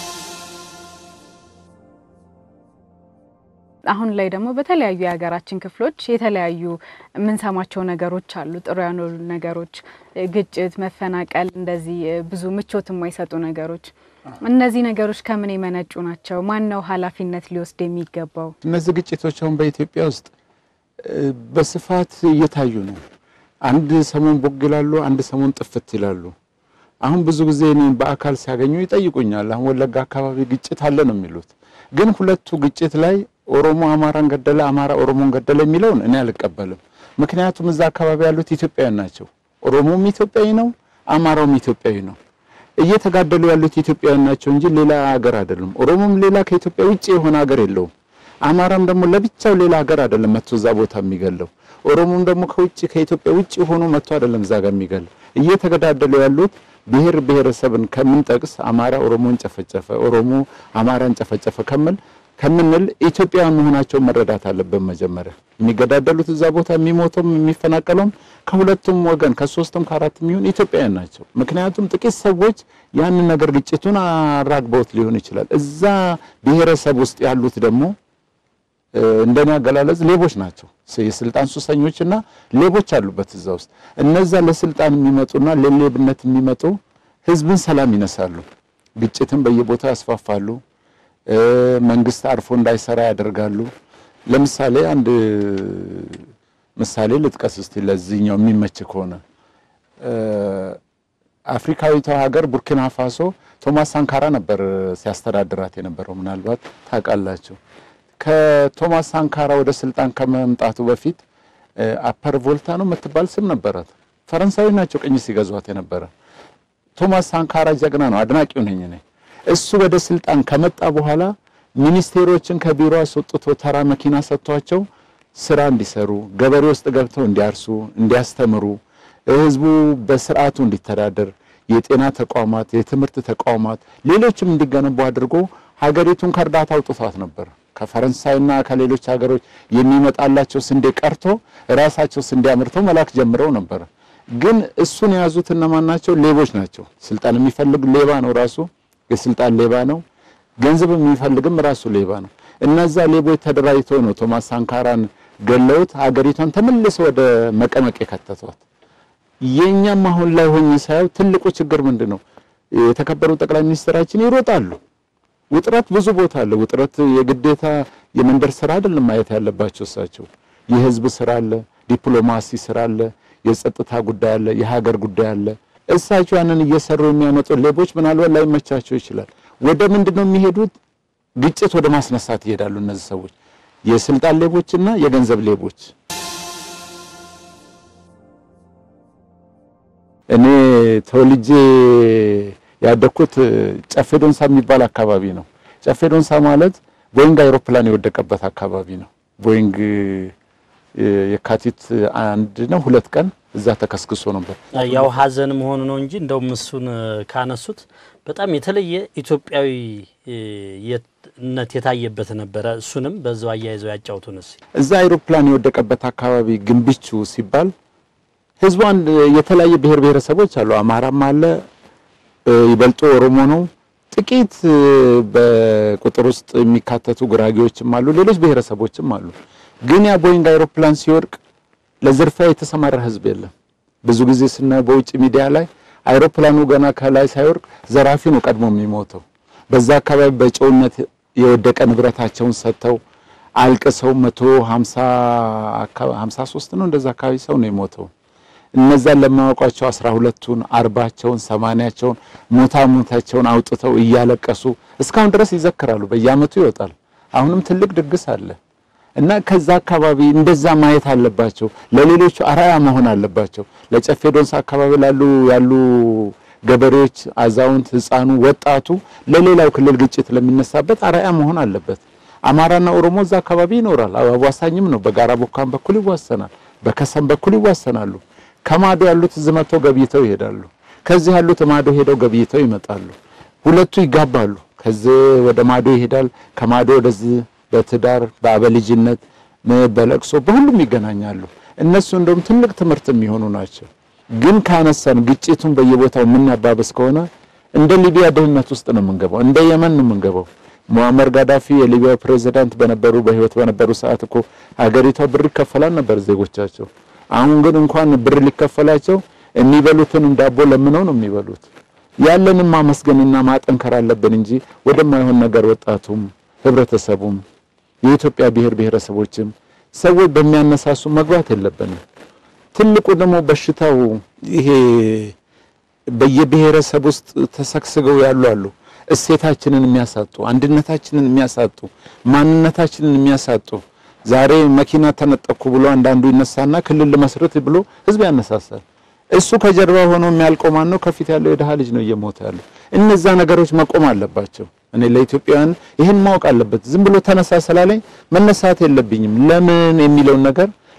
አሁን ላይ ደግሞ በተለያዩ የሀገራችን ክፍሎች የተለያዩ የምንሰማቸው ነገሮች አሉ። ጥሩ ያልሆኑ ነገሮች፣ ግጭት፣ መፈናቀል፣ እንደዚህ ብዙ ምቾት የማይሰጡ ነገሮች። እነዚህ ነገሮች ከምን የመነጩ ናቸው? ማን ነው ኃላፊነት ሊወስድ የሚገባው? እነዚህ ግጭቶች አሁን በኢትዮጵያ ውስጥ በስፋት እየታዩ ነው። አንድ ሰሞን ቦግ ይላሉ፣ አንድ ሰሞን ጥፍት ይላሉ። አሁን ብዙ ጊዜ እኔን በአካል ሲያገኙ ይጠይቁኛል። አሁን ወለጋ አካባቢ ግጭት አለ ነው የሚሉት። ግን ሁለቱ ግጭት ላይ ኦሮሞ አማራን ገደለ፣ አማራ ኦሮሞን ገደለ የሚለውን እኔ አልቀበልም። ምክንያቱም እዛ አካባቢ ያሉት ኢትዮጵያውያን ናቸው። ኦሮሞም ኢትዮጵያዊ ነው፣ አማራውም ኢትዮጵያዊ ነው። እየተጋደሉ ያሉት ኢትዮጵያውያን ናቸው እንጂ ሌላ ሀገር አይደሉም። ኦሮሞም ሌላ ከኢትዮጵያ ውጭ የሆነ ሀገር የለውም። አማራም ደግሞ ለብቻው ሌላ ሀገር አይደለም መጥቶ እዛ ቦታ የሚገለው። ኦሮሞም ደግሞ ከውጭ ከኢትዮጵያ ውጭ ሆኖ መጥቶ አይደለም እዛ ጋር የሚገል እየተገዳደሉ ያሉት ብሔር ብሔረሰብን ከምንጠቅስ አማራ ኦሮሞን ጨፈጨፈ፣ ኦሮሞ አማራን ጨፈጨፈ ከምል ከምንል ኢትዮጵያውያን መሆናቸውን መረዳት አለብን። መጀመሪያ የሚገዳደሉት እዛ ቦታ የሚሞተውም የሚፈናቀለውም ከሁለቱም ወገን ከሶስትም ከአራትም ይሁን ኢትዮጵያውያን ናቸው። ምክንያቱም ጥቂት ሰዎች ያንን ነገር ግጭቱን አራግበውት ሊሆን ይችላል። እዛ ብሔረሰብ ውስጥ ያሉት ደግሞ እንደኔ አገላለጽ ሌቦች ናቸው። የስልጣን ሱሰኞችና ሌቦች አሉበት እዛ ውስጥ። እነዛ ለስልጣን የሚመጡና ለሌብነት የሚመጡ ህዝብን ሰላም ይነሳሉ፣ ግጭትን በየቦታው ያስፋፋሉ፣ መንግስት አርፎ እንዳይሰራ ያደርጋሉ። ለምሳሌ አንድ ምሳሌ ልጥቀስ እስቲ ለዚህኛው የሚመች ከሆነ አፍሪካዊቷ ሀገር ቡርኪና ፋሶ ቶማስ ሳንካራ ነበር ሲያስተዳድራት የነበረው። ምናልባት ታውቃላችሁ። ከቶማስ ሳንካራ ወደ ስልጣን ከመምጣቱ በፊት አፐር ቮልታ ነው የምትባል ስም ነበራት። ፈረንሳዊ ናቸው ቅኝ ሲገዟት የነበረ። ቶማስ ሳንካራ ጀግና ነው፣ አድናቂው ነኝ እኔ። እሱ ወደ ስልጣን ከመጣ በኋላ ሚኒስቴሮችን ከቢሮ አስወጥቶ ተራ መኪና ሰጥቷቸው ስራ እንዲሰሩ፣ ገበሬ ውስጥ ገብተው እንዲያርሱ፣ እንዲያስተምሩ፣ ህዝቡ በስርዓቱ እንዲተዳደር፣ የጤና ተቋማት፣ የትምህርት ተቋማት፣ ሌሎችም እንዲገነቡ አድርጎ ሀገሪቱን ከእርዳታ አውጥቷት ነበር። ከፈረንሳይና ከሌሎች ሀገሮች የሚመጣላቸው ስንዴ ቀርቶ ራሳቸው ስንዴ አምርተው መላክ ጀምረው ነበር። ግን እሱን የያዙት እነማን ናቸው? ሌቦች ናቸው። ስልጣን የሚፈልግ ሌባ ነው፣ ራሱ የስልጣን ሌባ ነው። ገንዘብ የሚፈልግም ራሱ ሌባ ነው። እነዛ ሌቦች ተደራጅተው ነው ቶማስ ሳንካራን ገለውት ሀገሪቷን ተመልሰው ወደ መቀመቅ የከተቷት። የኛም አሁን ላይ ሆኜ ሳየው ትልቁ ችግር ምንድን ነው? የተከበሩ ጠቅላይ ሚኒስትራችን ይሮጣሉ። ውጥረት ብዙ ቦታ አለ። ውጥረት የግዴታ የመንደር ስራ አይደለም ማየት ያለባቸው እሳቸው። የህዝብ ስራ አለ፣ ዲፕሎማሲ ስራ አለ፣ የጸጥታ ጉዳይ አለ፣ የሀገር ጉዳይ አለ። እሳቸው ያንን እየሰሩ የሚያመጡ ሌቦች ምናልባት ላይመቻቸው ይችላል። ወደ ምንድን ነው የሚሄዱት? ግጭት ወደ ማስነሳት ይሄዳሉ። እነዚህ ሰዎች የስልጣን ሌቦችና የገንዘብ ሌቦች። እኔ ተወልጄ ያደግኩት ጨፌ ዶንሳ የሚባል አካባቢ ነው። ጨፌ ዶንሳ ማለት ቦይንግ አይሮፕላን የወደቀበት አካባቢ ነው። ቦይንግ የካቲት አንድ ነው ሁለት ቀን እዛ ተከስክሶ ነበር። ያው ሀዘን መሆኑ ነው እንጂ እንደውም እሱን ካነሱት በጣም የተለየ ኢትዮጵያዊነት የታየበት ነበረ። እሱንም በዛው አያይዘው ያጫውቱን እስኪ። እዛ አይሮፕላን የወደቀበት አካባቢ ግንብቹ ሲባል ህዝቡ አንድ የተለያየ ብሔር ብሔረሰቦች አሉ። አማራም አለ ይበልጡ ኦሮሞ ነው። ጥቂት በቁጥር ውስጥ የሚካተቱ ጉራጌዎችም አሉ፣ ሌሎች ብሔረሰቦችም አሉ። ግን ያ ቦይንግ አይሮፕላን ሲወድቅ ለዝርፊያ የተሰማራ ህዝብ የለም። ብዙ ጊዜ ስናየው በውጭ ሚዲያ ላይ አይሮፕላኑ ገና ከላይ ሳይወድቅ ዘራፊ ነው ቀድሞ የሚሞተው። በዛ አካባቢ በጨውነት የወደቀ ንብረታቸውን ሰጥተው አልቅሰው መቶ ሀምሳ ሶስት ነው እንደዛ አካባቢ ሰው ነው የሞተው። እነዛን ለማያውቋቸው አስራ ሁለቱን አርባቸውን ሰማንያቸውን ሞታ ሞታቸውን አውጥተው እያለቀሱ እስካሁን ድረስ ይዘክራሉ። በየአመቱ ይወጣል። አሁንም ትልቅ ድግስ አለ እና ከዛ አካባቢ እንደዛ ማየት አለባቸው። ለሌሎቹ አራያ መሆን አለባቸው። ለጨፌ ዶንሳ አካባቢ ላሉ ያሉ ገበሬዎች፣ አዛውንት፣ ህፃኑ፣ ወጣቱ ለሌላው ክልል ግጭት ለሚነሳበት አራያ መሆን አለበት። አማራና ኦሮሞ እዛ አካባቢ ይኖራል። አዋሳኝም ነው። በጋራ ቦካን በኩል ይዋሰናል፣ በከሰም በኩል ይዋሰናሉ። ከማዶ ያሉት እዚህ መጥተው ገብይተው ይሄዳሉ። ከዚህ ያሉት ማዶ ሄደው ገብይተው ይመጣሉ። ሁለቱ ይጋባሉ። ከዚህ ወደ ማዶ ይሄዳል፣ ከማዶ ወደዚህ በትዳር በአበልጅነት በለቅሶ በሁሉም ይገናኛሉ። እነሱ እንደውም ትልቅ ትምህርት የሚሆኑ ናቸው። ግን ካነሳን ግጭቱን በየቦታው የምናባበስ ከሆነ እንደ ሊቢያ ድህነት ውስጥ ነው የምንገባው፣ እንደ የመን ነው የምንገባው። ሙአመር ጋዳፊ የሊቢያ ፕሬዝዳንት በነበሩ በህይወት በነበሩ ሰዓት እኮ ሀገሪቷ ብር ይከፈላል ነበር ዜጎቻቸው። አሁን ግን እንኳን ብር ሊከፈላቸው የሚበሉትንም ዳቦ ለምነው ነው የሚበሉት። ያለንም ማመስገንና ማጠንከር አለብን እንጂ ወደማይሆን ነገር ወጣቱም ህብረተሰቡም የኢትዮጵያ ብሔር ብሔረሰቦችም ሰዎች በሚያነሳሱ መግባት የለብንም። ትልቁ ደግሞ በሽታው ይሄ በየብሔረሰብ ውስጥ ተሰግስገው ያሉ አሉ። እሴታችንን የሚያሳጡ፣ አንድነታችንን የሚያሳጡ፣ ማንነታችንን የሚያሳጡ ዛሬ መኪና ተነጠኩ ብሎ አንዳንዱ ይነሳና ክልል ልመስርት ብሎ ህዝብ ያነሳሳል። እሱ ከጀርባ ሆኖ የሚያልቀው ማን ነው? ከፊት ያለው የድሃ ልጅ ነው እየሞተ ያለው። እነዛ ነገሮች መቆም አለባቸው። እኔ ለኢትዮጵያውያን ይህን ማወቅ አለበት። ዝም ብሎ ተነሳ ስላለኝ መነሳት የለብኝም። ለምን የሚለውን ነገር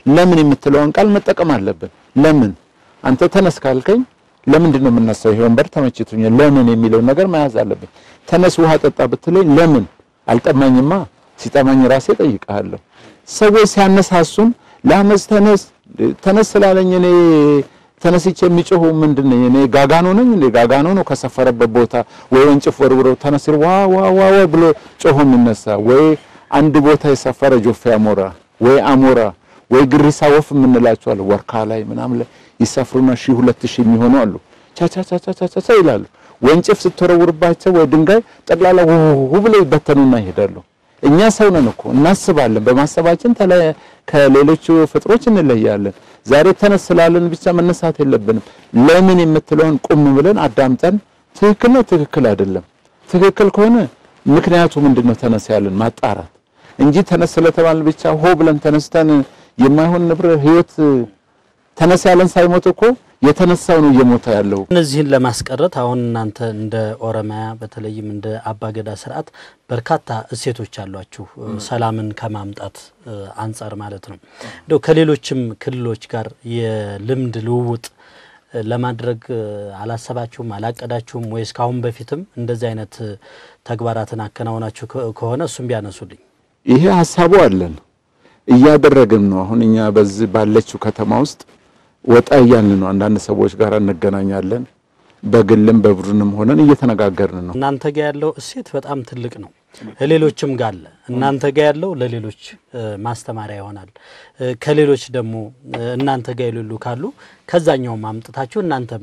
ለምን የምትለውን ቃል መጠቀም አለብን። ለምን አንተ ተነስ ካልከኝ ለምንድን ነው የምነሳው? ይሄ ወንበር ተመችቶኛል፣ ለምን የሚለውን ነገር መያዝ አለብን። ተነስ ውሃ ጠጣ ብትለኝ ለምን አልጠማኝማ፣ ሲጠማኝ ራሴ ጠይቃለሁ። ሰዎች ሲያነሳሱን ለአመፅ ተነስ ተነስ ስላለኝ እኔ ተነስቼ የሚጮሁ ምንድን ነኝ እኔ? ጋጋኖ ነኝ እንዴ? ጋጋኖ ነው ከሰፈረበት ቦታ ወይ ወንጭፍ ወርውረው ተነስ ዋ ዋ ዋ ዋ ብሎ ጮሆ የሚነሳ ወይ አንድ ቦታ የሰፈረ ጆፌ አሞራ ወይ አሞራ ወይ ግሪሳ ወፍ የምንላቸው አሉ። ወርካ ላይ ምናምን ላይ ይሰፍሩና ሺህ ሁለት ሺህ የሚሆኑ አሉ። ቻቻቻቻቻቻ ይላሉ። ወንጭፍ ስትወረውርባቸው ወይ ድንጋይ ጠቅላላ ውው ብለው ይበተኑና ይሄዳሉ። እኛ ሰው ነን እኮ እናስባለን። በማሰባችን ከሌሎቹ ፍጥሮች እንለያለን። ዛሬ ተነስ ስላለን ብቻ መነሳት የለብንም። ለምን የምትለውን ቁም ብለን አዳምጠን ትክክል ነው ትክክል አይደለም፣ ትክክል ከሆነ ምክንያቱ ምንድነው ተነስ ያለን ማጣራት እንጂ ተነስ ስለተባልን ብቻ ሆ ብለን ተነስተን የማይሆን ንብረ ህይወት ተነስ ያለን ሳይሞት እኮ የተነሳው ነው እየሞተ ያለው። እነዚህን ለማስቀረት አሁን እናንተ እንደ ኦሮሚያ በተለይም እንደ አባገዳ ስርዓት በርካታ እሴቶች አሏችሁ፣ ሰላምን ከማምጣት አንጻር ማለት ነው። እንደው ከሌሎችም ክልሎች ጋር የልምድ ልውውጥ ለማድረግ አላሰባችሁም? አላቀዳችሁም? ወይስ ካሁን በፊትም እንደዚህ አይነት ተግባራትን አከናውናችሁ ከሆነ እሱም ቢያነሱልኝ። ይሄ ሀሳቡ አለን እያደረግን ነው። አሁን እኛ በዚህ ባለችው ከተማ ውስጥ ወጣ እያልን ነው። አንዳንድ ሰዎች ጋር እንገናኛለን። በግልም በቡድንም ሆነን እየተነጋገርን ነው። እናንተ ጋ ያለው እሴት በጣም ትልቅ ነው። ሌሎችም ጋር አለ። እናንተ ጋ ያለው ለሌሎች ማስተማሪያ ይሆናል። ከሌሎች ደግሞ እናንተ ጋ የሌሉ ካሉ ከዛኛውም አምጥታችሁ እናንተም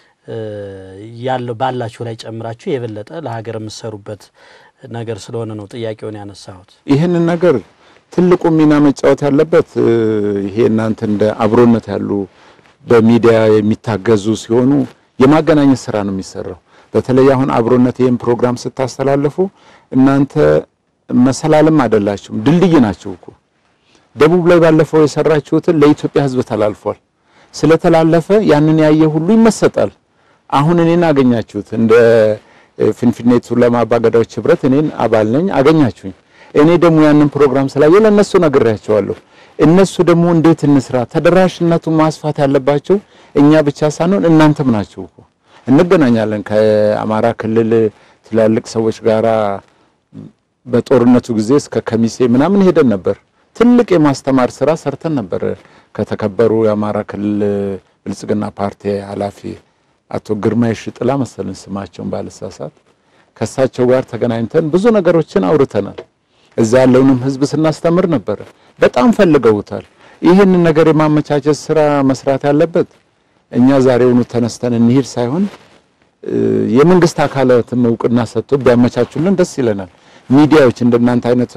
ያለው ባላችሁ ላይ ጨምራችሁ የበለጠ ለሀገር የምትሰሩበት ነገር ስለሆነ ነው ጥያቄውን ያነሳሁት። ይህንን ነገር ትልቁ ሚና መጫወት ያለበት ይሄ እናንተ እንደ አብሮነት ያሉ በሚዲያ የሚታገዙ ሲሆኑ የማገናኘት ስራ ነው የሚሰራው። በተለይ አሁን አብሮነት ይህን ፕሮግራም ስታስተላልፉ እናንተ መሰላልም አይደላችሁም፣ ድልድይ ናችሁ እኮ። ደቡብ ላይ ባለፈው የሰራችሁትን ለኢትዮጵያ ሕዝብ ተላልፏል። ስለተላለፈ ያንን ያየ ሁሉ ይመሰጣል። አሁን እኔን አገኛችሁት እንደ ፊንፊኔ ቱለማ አባገዳዎች ህብረት እኔን አባል ነኝ፣ አገኛችሁኝ። እኔ ደግሞ ያንን ፕሮግራም ስላየ ለእነሱ ነግሬያቸዋለሁ። እነሱ ደግሞ እንዴት እንስራ፣ ተደራሽነቱን ማስፋት ያለባቸው እኛ ብቻ ሳንሆን እናንተም ናችሁ እኮ። እንገናኛለን ከአማራ ክልል ትላልቅ ሰዎች ጋራ በጦርነቱ ጊዜ እስከ ከሚሴ ምናምን ሄደን ነበር። ትልቅ የማስተማር ስራ ሰርተን ነበር። ከተከበሩ የአማራ ክልል ብልጽግና ፓርቲ ኃላፊ አቶ ግርማ የሽጥላ መሰልን ስማቸውን ባልሳሳት ከእሳቸው ጋር ተገናኝተን ብዙ ነገሮችን አውርተናል። እዛ ያለውንም ህዝብ ስናስተምር ነበረ። በጣም ፈልገውታል። ይህንን ነገር የማመቻቸት ስራ መስራት ያለበት እኛ ዛሬውኑ ተነስተን እንሂድ ሳይሆን የመንግስት አካላትም እውቅና ሰጥቶ ቢያመቻቹልን ደስ ይለናል። ሚዲያዎች እንደናንተ አይነት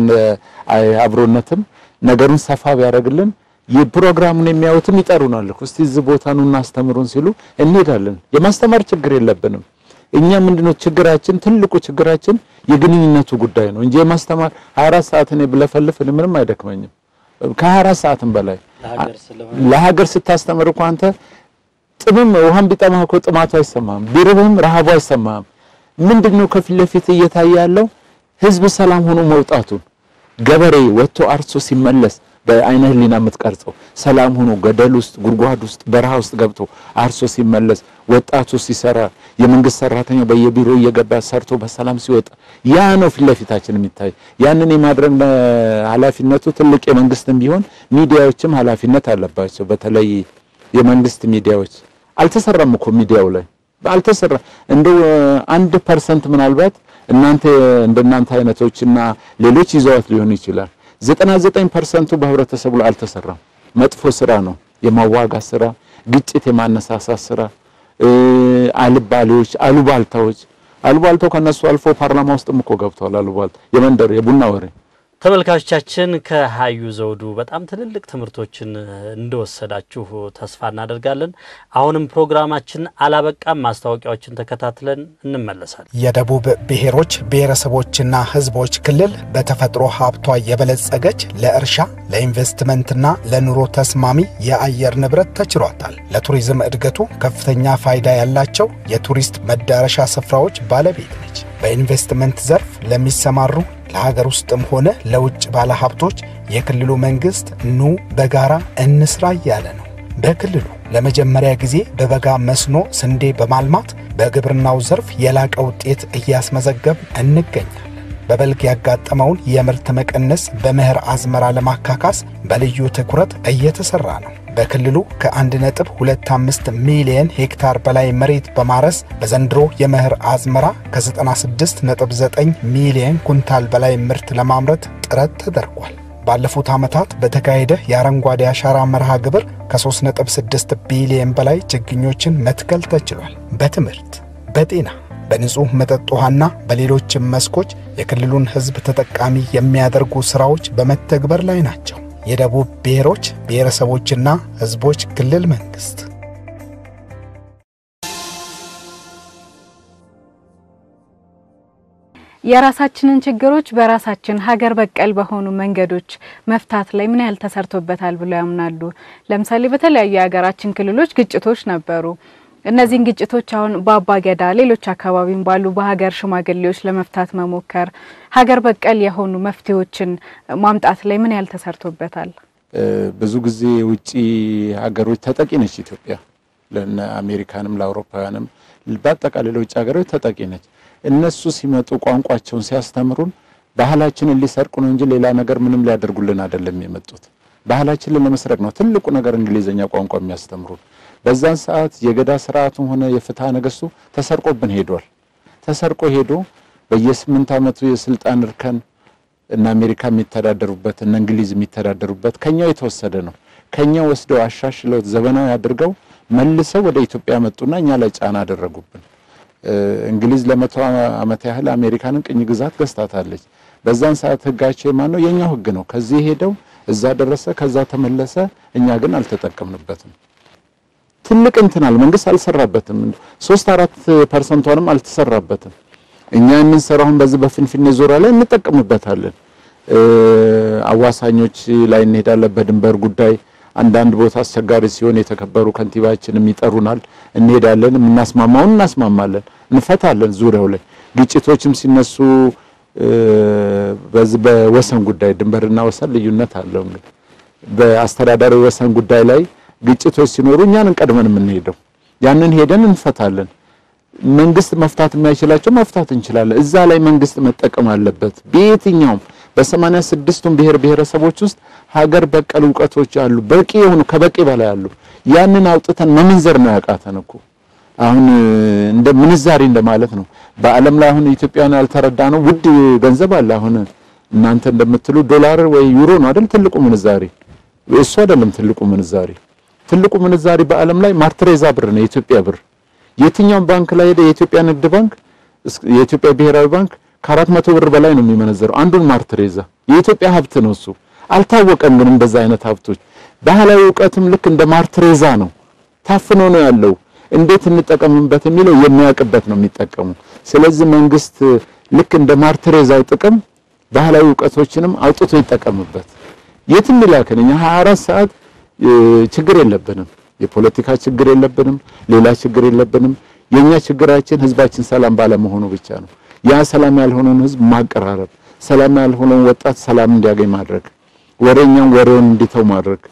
አብሮነትም ነገሩን ሰፋ ቢያደርግልን የፕሮግራሙን የሚያዩትም ይጠሩናል እኮ እስቲ እዚህ ቦታ ኑ እናስተምሩን ሲሉ እንሄዳለን። የማስተማር ችግር የለብንም። እኛ ምንድነው ችግራችን? ትልቁ ችግራችን የግንኙነቱ ጉዳይ ነው እንጂ የማስተማር 24 ሰዓት እኔ ብለፈልፍ እኔ ምንም አይደክመኝም። ከ24 ሰዓትም በላይ ለሀገር ስታስተምር እኮ አንተ ጥምም ውሃም ቢጠማህ እኮ ጥማቱ አይሰማም፣ ቢርብህም ረሃቡ አይሰማም። ምንድነው ከፊት ለፊት እየታየ ያለው ህዝብ ሰላም ሆኖ መውጣቱን ገበሬ ወጥቶ አርሶ ሲመለስ በአይነ ህሊና የምትቀርጸው ሰላም ሆኖ ገደል ውስጥ ጉድጓድ ውስጥ በረሃ ውስጥ ገብቶ አርሶ ሲመለስ ወጣቱ ሲሰራ የመንግስት ሰራተኛው በየቢሮ እየገባ ሰርቶ በሰላም ሲወጣ ያ ነው ፊት ለፊታችን የሚታይ። ያንን የማድረግ ኃላፊነቱ ትልቅ የመንግስትም ቢሆን ሚዲያዎችም ኃላፊነት አለባቸው። በተለይ የመንግስት ሚዲያዎች አልተሰራም እኮ ሚዲያው ላይ አልተሰራ እንደው አንድ ፐርሰንት ምናልባት እናንተ እንደናንተ አይነቶችና ሌሎች ይዘዋት ሊሆን ይችላል። ዘጠና ዘጠኝ ፐርሰንቱ በህብረተሰቡ ላይ አልተሰራም። መጥፎ ስራ ነው፣ የማዋጋት ስራ፣ ግጭት የማነሳሳት ስራ፣ አልባሌዎች፣ አሉባልታዎች። አሉባልታው ከነሱ አልፎ ፓርላማ ውስጥም እኮ ገብተዋል። አሉባልታ የመንደር የቡና ወሬ ተመልካቾቻችን ከሀዩ ዘውዱ በጣም ትልልቅ ትምህርቶችን እንደወሰዳችሁ ተስፋ እናደርጋለን። አሁንም ፕሮግራማችን አላበቃም። ማስታወቂያዎችን ተከታትለን እንመለሳለን። የደቡብ ብሔሮች ብሔረሰቦችና ሕዝቦች ክልል በተፈጥሮ ሀብቷ የበለጸገች ለእርሻ ለኢንቨስትመንትና ለኑሮ ተስማሚ የአየር ንብረት ተችሯታል። ለቱሪዝም እድገቱ ከፍተኛ ፋይዳ ያላቸው የቱሪስት መዳረሻ ስፍራዎች ባለቤት ነች። በኢንቨስትመንት ዘርፍ ለሚሰማሩ ለሀገር ውስጥም ሆነ ለውጭ ባለሀብቶች የክልሉ መንግሥት ኑ በጋራ እንስራ እያለ ነው። በክልሉ ለመጀመሪያ ጊዜ በበጋ መስኖ ስንዴ በማልማት በግብርናው ዘርፍ የላቀ ውጤት እያስመዘገብ እንገኛለን። በበልግ ያጋጠመውን የምርት መቀነስ በመኸር አዝመራ ለማካካስ በልዩ ትኩረት እየተሰራ ነው። በክልሉ ከ1.25 ሚሊየን ሄክታር በላይ መሬት በማረስ በዘንድሮ የመኸር አዝመራ ከ96.9 ሚሊየን ኩንታል በላይ ምርት ለማምረት ጥረት ተደርጓል። ባለፉት ዓመታት በተካሄደ የአረንጓዴ አሻራ መርሃ ግብር ከ3.6 ቢሊየን በላይ ችግኞችን መትከል ተችሏል። በትምህርት፣ በጤና፣ በንጹሕ መጠጥ ውሃና በሌሎችም መስኮች የክልሉን ሕዝብ ተጠቃሚ የሚያደርጉ ሥራዎች በመተግበር ላይ ናቸው። የደቡብ ብሔሮች ብሔረሰቦችና ሕዝቦች ክልል መንግሥት የራሳችንን ችግሮች በራሳችን ሀገር በቀል በሆኑ መንገዶች መፍታት ላይ ምን ያህል ተሰርቶበታል ብለው ያምናሉ? ለምሳሌ በተለያዩ የሀገራችን ክልሎች ግጭቶች ነበሩ። እነዚህን ግጭቶች አሁን በአባ ገዳ፣ ሌሎች አካባቢም ባሉ በሀገር ሽማግሌዎች ለመፍታት መሞከር ሀገር በቀል የሆኑ መፍትሄዎችን ማምጣት ላይ ምን ያህል ተሰርቶበታል? ብዙ ጊዜ የውጭ ሀገሮች ተጠቂ ነች ኢትዮጵያ። ለነ አሜሪካንም ለአውሮፓውያንም በአጠቃላይ ለውጭ ሀገሮች ተጠቂ ነች። እነሱ ሲመጡ ቋንቋቸውን ሲያስተምሩን ባህላችንን ሊሰርቁ ነው እንጂ ሌላ ነገር ምንም ሊያደርጉልን አይደለም የመጡት። ባህላችንን ለመስረቅ ነው ትልቁ ነገር እንግሊዝኛ ቋንቋ የሚያስተምሩን። በዛን ሰዓት የገዳ ስርዓቱም ሆነ የፍትሐ ነገሥቱ ተሰርቆብን ሄዷል። ተሰርቆ ሄዶ በየስምንት ዓመቱ የስልጣን እርከን እነ አሜሪካ የሚተዳደሩበት እነ እንግሊዝ የሚተዳደሩበት ከኛው የተወሰደ ነው። ከኛው ወስደው አሻሽለው ዘመናዊ አድርገው መልሰው ወደ ኢትዮጵያ መጡና እኛ ላይ ጫና አደረጉብን። እንግሊዝ ለመቶ ዓመት ያህል አሜሪካንን ቅኝ ግዛት ገዝታታለች። በዛን ሰዓት ህጋቸው የማን ነው? የኛው ህግ ነው። ከዚህ ሄደው እዛ ደረሰ፣ ከዛ ተመለሰ። እኛ ግን አልተጠቀምንበትም። ትልቅ እንትናል መንግስት አልሰራበትም። ሶስት አራት ፐርሰንቷንም አልተሰራበትም። እኛ የምንሰራውን በዚህ በፍንፍኔ ዙሪያ ላይ እንጠቀምበታለን። አዋሳኞች ላይ እንሄዳለን። በድንበር ጉዳይ አንዳንድ ቦታ አስቸጋሪ ሲሆን የተከበሩ ከንቲባችንም ይጠሩናል። እንሄዳለን። የምናስማማውን እናስማማለን፣ እንፈታለን። ዙሪያው ላይ ግጭቶችም ሲነሱ በዚህ በወሰን ጉዳይ ድንበርና ወሰን ልዩነት አለው። እንግዲህ በአስተዳዳሪ ወሰን ጉዳይ ላይ ግጭቶች ሲኖሩ እኛን ቀድመን የምንሄደው ያንን ሄደን እንፈታለን። መንግስት መፍታት የማይችላቸው መፍታት እንችላለን። እዛ ላይ መንግስት መጠቀም አለበት። በየትኛውም በሰማንያ ስድስቱም ብሔር ብሔረሰቦች ውስጥ ሀገር በቀል እውቀቶች አሉ፣ በቂ የሆኑ ከበቂ በላይ አሉ። ያንን አውጥተን መመንዘር ነው ያቃተን እኮ አሁን እንደ ምንዛሬ እንደማለት ነው። በዓለም ላይ አሁን ኢትዮጵያን ያልተረዳ ነው ውድ ገንዘብ አለ። አሁን እናንተ እንደምትሉ ዶላር ወይ ዩሮ ነው አይደል ትልቁ ምንዛሬ። እሱ አይደለም ትልቁ ምንዛሬ። ትልቁ ምንዛሬ በዓለም ላይ ማርትሬዛ ብር ነው፣ የኢትዮጵያ ብር። የትኛውም ባንክ ላይ ሄደ የኢትዮጵያ ንግድ ባንክ፣ የኢትዮጵያ ብሔራዊ ባንክ ከአራት መቶ ብር በላይ ነው የሚመነዘረው አንዱን ማርትሬዛ። የኢትዮጵያ ሀብት ነው እሱ። አልታወቀም ግን እንደዛ አይነት ሀብቶች ባህላዊ እውቀትም ልክ እንደ ማርትሬዛ ነው፣ ታፍኖ ነው ያለው። እንዴት እንጠቀምበት የሚለው የሚያውቅበት ነው የሚጠቀሙ። ስለዚህ መንግስት ልክ እንደ ማርትሬዛው ጥቅም ባህላዊ እውቀቶችንም አውጥቶ ይጠቀምበት። የትም ይላክን እኛ 24 ሰዓት ችግር የለብንም። የፖለቲካ ችግር የለብንም። ሌላ ችግር የለብንም። የኛ ችግራችን ህዝባችን ሰላም ባለመሆኑ ብቻ ነው። ያ ሰላም ያልሆነውን ህዝብ ማቀራረብ፣ ሰላም ያልሆነውን ወጣት ሰላም እንዲያገኝ ማድረግ፣ ወሬኛውን ወሬውን እንዲተው ማድረግ፣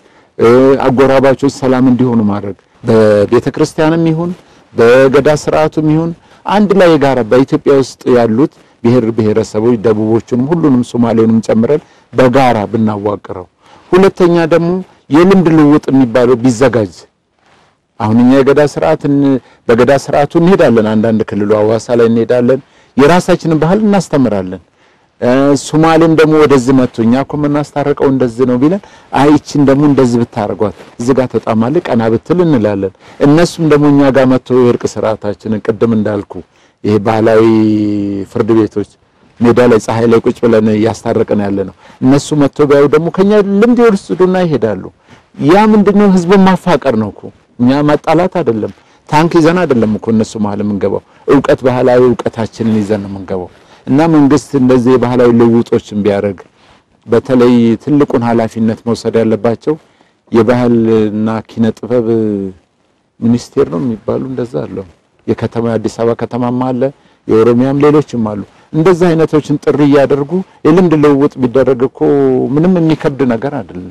አጎራባቾች ሰላም እንዲሆኑ ማድረግ በቤተ ክርስቲያንም ይሁን በገዳ ስርዓቱም ይሁን አንድ ላይ የጋራ በኢትዮጵያ ውስጥ ያሉት ብሔር ብሔረሰቦች ደቡቦቹንም ሁሉንም ሶማሌውንም ጨምረን በጋራ ብናዋቅረው። ሁለተኛ ደግሞ የልምድ ልውውጥ የሚባለው ቢዘጋጅ። አሁን እኛ የገዳ ስርዓት በገዳ ስርዓቱ እንሄዳለን፣ አንዳንድ ክልሉ አዋሳ ላይ እንሄዳለን፣ የራሳችንን ባህል እናስተምራለን። ሶማሌም ደግሞ ወደዚህ መጥቶ እኛ እኮ የምናስታርቀው እንደዚህ ነው ቢለን አይችን ደግሞ እንደዚህ ብታረጓት እዚህ ጋር ተጣማለች ቀና ብትል እንላለን። እነሱም ደግሞ እኛ ጋር መጥቶ የእርቅ ስርዓታችንን ቅድም እንዳልኩ ይሄ ባህላዊ ፍርድ ቤቶች ሜዳ ላይ ፀሐይ ላይ ቁጭ ብለን እያስታረቅን ያለ ነው። እነሱ መጥቶ ቢያዩ ደግሞ ከኛ ልምድ ይወስዱና ይሄዳሉ። ያ ምንድነው ህዝብን ማፋቀር ነው እኮ እኛ ማጣላት አይደለም። ታንክ ይዘን አይደለም እኮ እነሱ መሀል የምንገባው እውቀት ባህላዊ እውቀታችንን ይዘን ነው የምንገባው። እና መንግስት እንደዚህ የባህላዊ ልውጦችን ቢያደርግ በተለይ ትልቁን ኃላፊነት መውሰድ ያለባቸው የባህልና ኪነ ጥበብ ሚኒስቴር ነው የሚባሉ እንደዛ አለው። የከተማ የአዲስ አበባ ከተማማ አለ፣ የኦሮሚያም ሌሎችም አሉ። እንደዚህ አይነቶችን ጥሪ እያደርጉ የልምድ ልውውጥ ቢደረግ እኮ ምንም የሚከብድ ነገር አይደለም።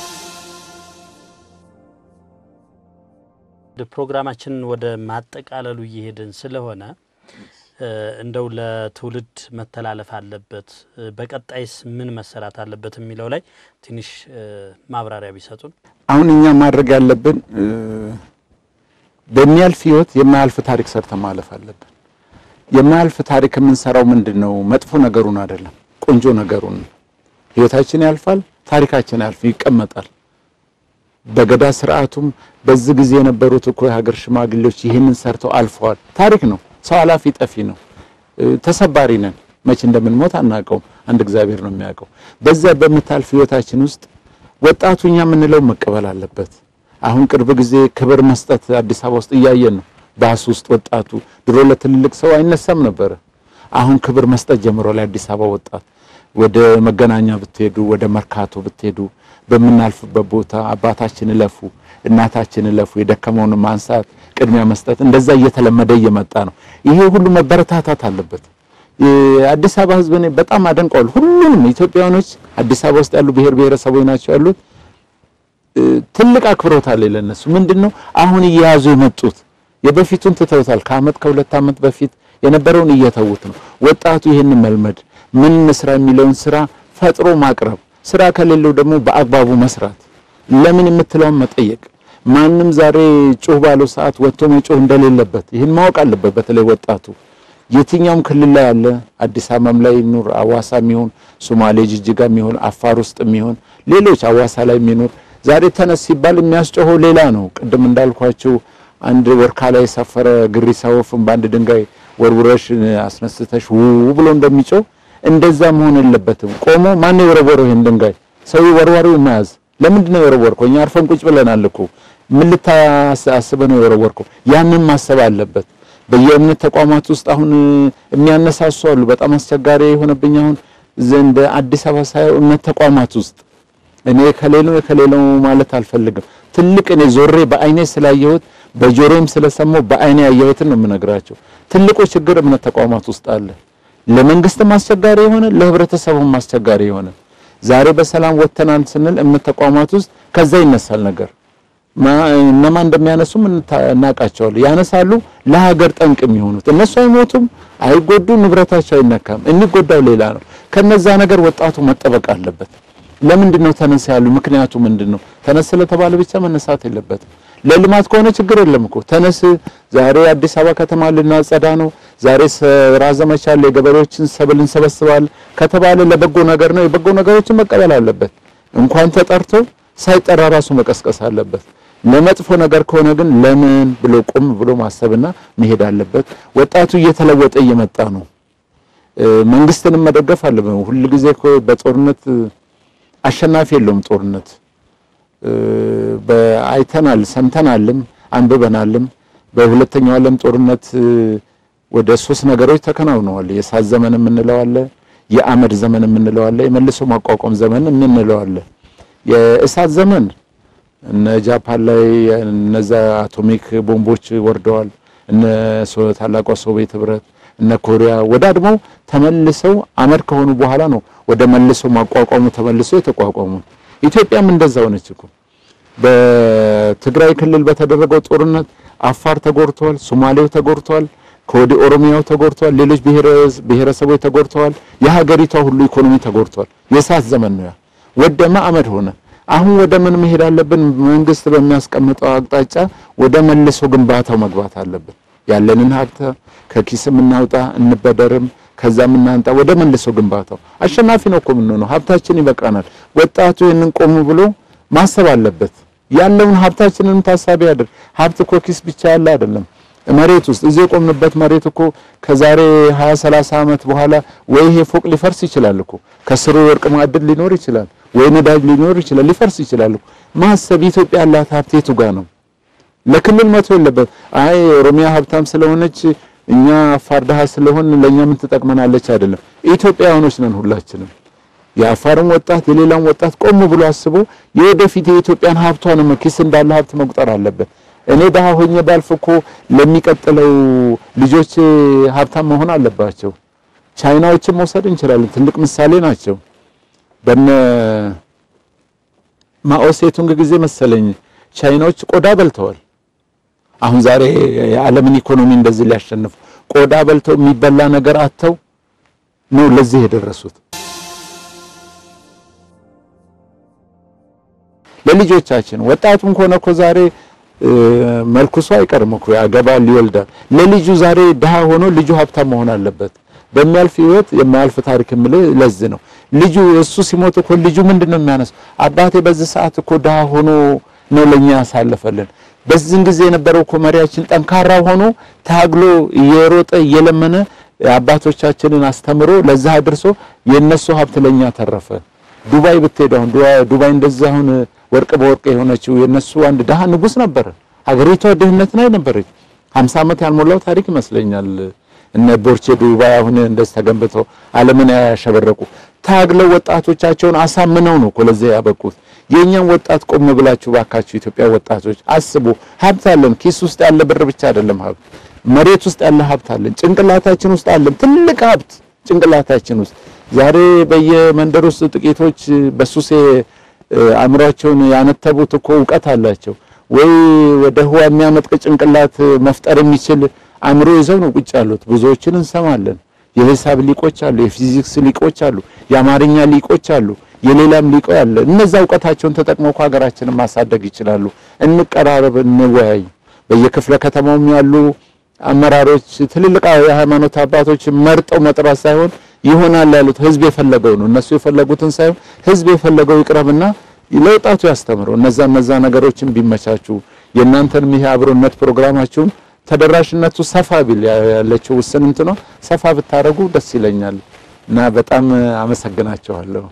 ፕሮግራማችንን ወደ ማጠቃለሉ እየሄድን ስለሆነ እንደው ለትውልድ መተላለፍ አለበት፣ በቀጣይስ ምን መሰራት አለበት የሚለው ላይ ትንሽ ማብራሪያ ቢሰጡን። አሁን እኛ ማድረግ ያለብን በሚያልፍ ህይወት የማያልፍ ታሪክ ሰርተን ማለፍ አለብን። የማያልፍ ታሪክ የምንሰራው ምንድን ነው? መጥፎ ነገሩን አይደለም፣ ቆንጆ ነገሩን ነው። ህይወታችን ያልፋል፣ ታሪካችን ያልፍ ይቀመጣል። በገዳ ስርዓቱም በዚህ ጊዜ የነበሩት እኮ የሀገር ሽማግሌዎች ይህንን ሰርተው አልፈዋል። ታሪክ ነው። ሰው አላፊ ጠፊ ነው። ተሰባሪ ነን። መቼ እንደምንሞት አናውቀውም። አንድ እግዚአብሔር ነው የሚያውቀው። በዚያ በምታልፍ ህይወታችን ውስጥ ወጣቱ እኛ የምንለው መቀበል አለበት። አሁን ቅርብ ጊዜ ክብር መስጠት አዲስ አበባ ውስጥ እያየን ነው። ባስ ውስጥ ወጣቱ ድሮ ለትልልቅ ሰው አይነሳም ነበረ። አሁን ክብር መስጠት ጀምሯል። የአዲስ አበባ ወጣት ወደ መገናኛ ብትሄዱ፣ ወደ መርካቶ ብትሄዱ በምናልፍበት ቦታ አባታችን እለፉ፣ እናታችን እለፉ፣ የደከመውን ማንሳት፣ ቅድሚያ መስጠት እንደዛ እየተለመደ እየመጣ ነው። ይሄ ሁሉ መበረታታት አለበት። የአዲስ አበባ ህዝብ እኔ በጣም አደንቀዋል። ሁሉንም ኢትዮጵያውያኖች አዲስ አበባ ውስጥ ያሉ ብሔር ብሔረሰቦች ናቸው ያሉት። ትልቅ አክብሮት አለ ለነሱ። ምንድነው አሁን እየያዙ የመጡት የበፊቱን ትተውታል። ከአመት ከሁለት አመት በፊት የነበረውን እየተዉት ነው። ወጣቱ ይህን መልመድ ምን ስራ የሚለውን ስራ ፈጥሮ ማቅረብ፣ ስራ ከሌለው ደግሞ በአግባቡ መስራት፣ ለምን የምትለውን መጠየቅ። ማንም ዛሬ ጩህ ባለው ሰዓት ወጥቶ መጮህ እንደሌለበት ይህን ማወቅ አለበት። በተለይ ወጣቱ የትኛውም ክልል ላይ ያለ አዲስ አበባም ላይ ይኑር፣ አዋሳ የሚሆን ሶማሌ፣ ጅጅጋ የሚሆን አፋር ውስጥ የሚሆን ሌሎች አዋሳ ላይ የሚኖር ዛሬ ተነስ ሲባል የሚያስጮኸው ሌላ ነው። ቅድም እንዳልኳቸው አንድ ወርካ ላይ የሰፈረ ግሪሳ ወፍን በአንድ ድንጋይ ወርውረሽ አስነስተሽ ው ብሎ እንደሚጮህ እንደዛ መሆን የለበትም። ቆሞ ማን ነው የወረወረው ይሄን ድንጋይ? ሰው ወርዋሪው መያዝ። ለምንድን ነው የወረወርከው? እኛ አርፈን ቁጭ ብለናል እኮ ምን ልታስበህ ነው የወረወርከው? ያንን ማሰብ አለበት። በየእምነት ተቋማት ውስጥ አሁን የሚያነሳሱ አሉ። በጣም አስቸጋሪ የሆነብኝ አሁን እንደ አዲስ አበባ ሳየው እምነት ተቋማት ውስጥ እኔ ከሌለው ከሌለው ማለት አልፈልግም። ትልቅ እኔ ዞሬ በአይኔ ስላየሁት በጆሮም ስለሰማሁ በአይኔ ያየሁትን ነው የምነግራቸው። ትልቁ ችግር እምነት ተቋማት ውስጥ አለ። ለመንግስትም አስቸጋሪ የሆነ ለህብረተሰቡም አስቸጋሪ የሆነ ዛሬ በሰላም ወጥተናል ስንል እምነት ተቋማት ውስጥ ከዛ ይነሳል ነገር እነማ እንደሚያነሱም እናውቃቸዋለን። ያነሳሉ ለሀገር ጠንቅ የሚሆኑት እነሱ አይሞቱም፣ አይጎዱ፣ ንብረታቸው አይነካም። የሚጎዳው ሌላ ነው። ከነዛ ነገር ወጣቱ መጠበቅ አለበት። ለምንድን ነው ተነሳ ያሉ? ምክንያቱ ምንድን ነው? ተነስ ስለተባለ ብቻ መነሳት የለበትም። ለልማት ከሆነ ችግር የለም እኮ ተነስ። ዛሬ አዲስ አበባ ከተማ ልናጸዳ ነው፣ ዛሬ ስራ ዘመቻ አለ፣ የገበሬዎችን ሰብል እንሰበስባለን ከተባለ ለበጎ ነገር ነው። የበጎ ነገሮችን መቀበል አለበት። እንኳን ተጠርቶ ሳይጠራ ራሱ መቀስቀስ አለበት። ለመጥፎ ነገር ከሆነ ግን ለምን ብሎ ቆም ብሎ ማሰብና መሄድ አለበት። ወጣቱ እየተለወጠ እየመጣ ነው። መንግስትንም መደገፍ አለበት። ሁልጊዜ እኮ በጦርነት አሸናፊ የለውም ጦርነት አይተናል፣ ሰምተናልም አንብበናልም። በሁለተኛው ዓለም ጦርነት ወደ ሶስት ነገሮች ተከናውነዋል። የእሳት ዘመን የምንለው አለ፣ የአመድ ዘመን የምንለው አለ፣ የመልሶ ማቋቋም ዘመን የምንለው አለ። የእሳት ዘመን እነ ጃፓን ላይ እነዛ አቶሚክ ቦምቦች ወርደዋል። እነ ታላቋ ሶቪየት ህብረት እነ ኮሪያ ወዳድመው ተመልሰው አመድ ከሆኑ በኋላ ነው ወደ መልሶ ማቋቋሙ ተመልሶ የተቋቋሙ። ኢትዮጵያም እንደዛ ሆነች እኮ። በትግራይ ክልል በተደረገው ጦርነት አፋር ተጎድተዋል፣ ሶማሌው ተጎድተዋል፣ ከወዲህ ኦሮሚያው ተጎድተዋል፣ ሌሎች ብሔረሰቦች ተጎድተዋል። የሀገሪቷ ሁሉ ኢኮኖሚ ተጎድተዋል። የእሳት ዘመን ነው ያ። ወደመ አመድ ሆነ። አሁን ወደ ምን መሄድ አለብን? መንግስት በሚያስቀምጠው አቅጣጫ ወደ መልሶ ግንባታው መግባት አለብን። ያለንን ሀብት ከኪስም እናውጣ እንበደርም ከዛም እናንጣ ወደ መልሶ ግንባታው አሸናፊ ነው እኮ የምንሆነው። ሀብታችን ይበቃናል። ወጣቱ ይህንን ቆም ብሎ ማሰብ አለበት። ያለውን ሀብታችንን ታሳቢ ያድርግ። ሀብት እኮ ኪስ ብቻ ያለ አይደለም። መሬት ውስጥ እዚህ የቆምንበት መሬት እኮ ከዛሬ 20 30 ዓመት በኋላ ወይ ይሄ ፎቅ ሊፈርስ ይችላል እኮ ከስሩ ወርቅ ማዕድን ሊኖር ይችላል፣ ወይ ነዳጅ ሊኖር ይችላል፣ ሊፈርስ ይችላል እኮ። ማሰብ ኢትዮጵያ ያላት ሀብት የቱ ጋር ነው? ለክልል መቶ የለበት። አይ ኦሮሚያ ሀብታም ስለሆነች እኛ አፋር ድሃ ስለሆን ለኛ ምን ትጠቅመናለች? አይደለም። ኢትዮጵያውያኖች ነን ሁላችንም። የአፋርም ወጣት የሌላም ወጣት ቆም ብሎ አስቦ የወደፊት የኢትዮጵያን ሀብቷን ኪስ እንዳለ ሀብት መቁጠር አለበት። እኔ ድሀ ሆኜ ባልፍ እኮ ለሚቀጥለው ልጆች ሀብታም መሆን አለባቸው። ቻይናዎችን መውሰድ እንችላለን። ትልቅ ምሳሌ ናቸው። በነ ማኦ ሴቱንግ ጊዜ መሰለኝ ቻይናዎች ቆዳ በልተዋል። አሁን ዛሬ የዓለምን ኢኮኖሚ እንደዚህ ሊያሸንፉ ቆዳ በልተው የሚበላ ነገር አጥተው ነው ለዚህ የደረሱት። ለልጆቻችን ወጣቱም ከሆነ እኮ ዛሬ መልኩሱ አይቀርም እኮ ያገባል፣ ይወልዳል። ለልጁ ዛሬ ድሃ ሆኖ ልጁ ሀብታም መሆን አለበት። በሚያልፍ ህይወት የማያልፍ ታሪክ የምልህ ለዚህ ነው። ልጁ እሱ ሲሞት እኮ ልጁ ምንድን ነው የሚያነሳው? አባቴ በዚህ ሰዓት እኮ ድሃ ሆኖ ነው ለኛ ያሳለፈልን። በዚህን ጊዜ የነበረው እኮ መሪያችን ጠንካራ ሆኖ ታግሎ እየሮጠ እየለመነ አባቶቻችንን አስተምሮ ለዛ አድርሶ የነሱ ሀብት ለኛ ተረፈ። ዱባይ ብትሄዱ አሁን ዱባይ እንደዛ አሁን ወርቅ በወርቅ የሆነችው የነሱ አንድ ድሃ ንጉስ ነበረ። ሀገሪቷ ድህነት ላይ ነበረች። 50 ዓመት ያልሞላው ታሪክ ይመስለኛል። እነ ቦርቼ ዱባይ አሁን እንደዚህ ተገንብተው ዓለምን ያሸበረቁ ታግለው ወጣቶቻቸውን አሳምነው ነው እኮ ለዚህ ያበቁት። የእኛም ወጣት ቆም ብላችሁ ባካችሁ ኢትዮጵያ ወጣቶች አስቡ። ሀብት አለን። ኪስ ውስጥ ያለ ብር ብቻ አይደለም ሀብት፣ መሬት ውስጥ ያለ ሀብት አለን። ጭንቅላታችን ውስጥ አለን ትልቅ ሀብት ጭንቅላታችን ውስጥ። ዛሬ በየመንደር ውስጥ ጥቂቶች በሱሴ አእምሯቸውን ያነተቡት እኮ እውቀት አላቸው ወይ ወደ ህዋ የሚያመጥቅ ጭንቅላት መፍጠር የሚችል አእምሮ ይዘው ነው ቁጭ ያሉት። ብዙዎችን እንሰማለን። የሂሳብ ሊቆች አሉ፣ የፊዚክስ ሊቆች አሉ፣ የአማርኛ ሊቆች አሉ፣ የሌላም ሊቆ ያለ እነዛ እውቀታቸውን ተጠቅመው እኮ ሀገራችንን ማሳደግ ይችላሉ። እንቀራረብ፣ እንወያይ። በየክፍለ ከተማውም ያሉ አመራሮች፣ ትልልቅ የሃይማኖት አባቶች መርጠው መጥራት ሳይሆን ይሆናል ያሉት ህዝብ የፈለገው ነው። እነሱ የፈለጉትን ሳይሆን ህዝብ የፈለገው ይቅረብና ለወጣቱ ያስተምረው። እነዛ እነዛ ነገሮችን ቢመቻቹ የእናንተንም ይሄ አብሮነት ፕሮግራማችሁን ተደራሽነቱ ሰፋ ቢል ያለችው ውስን እንትኗ ሰፋ ብታደርጉ ደስ ይለኛል እና በጣም አመሰግናቸዋለሁ።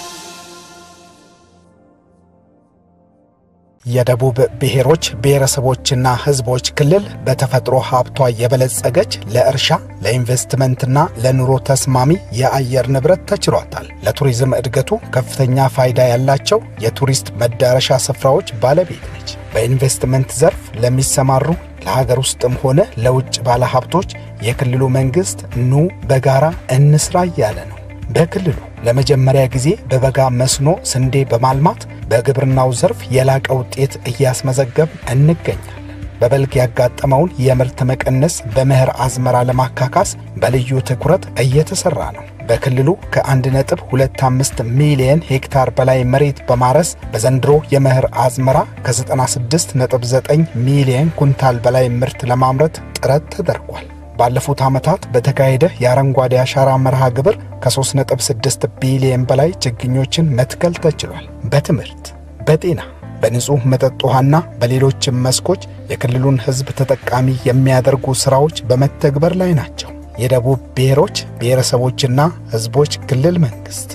የደቡብ ብሔሮች ብሔረሰቦችና ሕዝቦች ክልል በተፈጥሮ ሀብቷ የበለጸገች ለእርሻ ለኢንቨስትመንትና ለኑሮ ተስማሚ የአየር ንብረት ተችሯታል። ለቱሪዝም እድገቱ ከፍተኛ ፋይዳ ያላቸው የቱሪስት መዳረሻ ስፍራዎች ባለቤት ነች። በኢንቨስትመንት ዘርፍ ለሚሰማሩ ለሀገር ውስጥም ሆነ ለውጭ ባለሀብቶች የክልሉ መንግሥት ኑ በጋራ እንስራ እያለ ነው። በክልሉ ለመጀመሪያ ጊዜ በበጋ መስኖ ስንዴ በማልማት በግብርናው ዘርፍ የላቀ ውጤት እያስመዘገብ እንገኛለን። በበልግ ያጋጠመውን የምርት መቀነስ በመኸር አዝመራ ለማካካስ በልዩ ትኩረት እየተሰራ ነው። በክልሉ ከ1.25 ሚሊየን ሄክታር በላይ መሬት በማረስ በዘንድሮ የመኸር አዝመራ ከ96.9 ሚሊየን ኩንታል በላይ ምርት ለማምረት ጥረት ተደርጓል። ባለፉት ዓመታት በተካሄደ የአረንጓዴ አሻራ መርሃ ግብር ከ3.6 ቢሊየን በላይ ችግኞችን መትከል ተችሏል። በትምህርት፣ በጤና፣ በንጹሕ መጠጥ ውሃና በሌሎችም መስኮች የክልሉን ሕዝብ ተጠቃሚ የሚያደርጉ ሥራዎች በመተግበር ላይ ናቸው። የደቡብ ብሔሮች ብሔረሰቦችና ሕዝቦች ክልል መንግሥት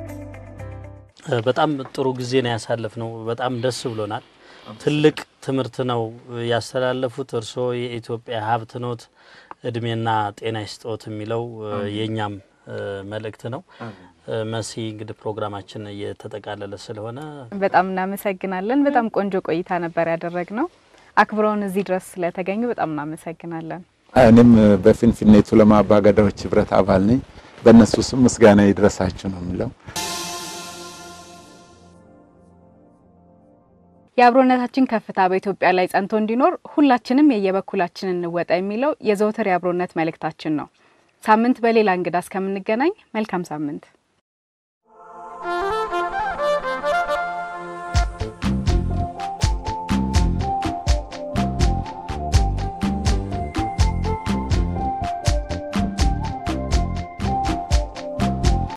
በጣም ጥሩ ጊዜ ነው ያሳለፍነው። በጣም ደስ ብሎናል። ትልቅ ትምህርት ነው ያስተላለፉት። እርስዎ የኢትዮጵያ ሀብት ኖት፣ እድሜና ጤና ይስጦት የሚለው የእኛም መልእክት ነው። መሲ እንግዲህ ፕሮግራማችን እየተጠቃለለ ስለሆነ በጣም እናመሰግናለን። በጣም ቆንጆ ቆይታ ነበር ያደረግነው። አክብረውን እዚህ ድረስ ስለተገኙ በጣም እናመሰግናለን። እኔም በፊንፊኔ ቱለማ አባገዳዎች ህብረት አባል ነኝ። በእነሱ ስም ምስጋና ይድረሳችሁ ነው የሚለው። የአብሮነታችን ከፍታ በኢትዮጵያ ላይ ጸንቶ እንዲኖር ሁላችንም የየበኩላችን እንወጣ የሚለው የዘወትር የአብሮነት መልእክታችን ነው። ሳምንት በሌላ እንግዳ እስከምንገናኝ መልካም ሳምንት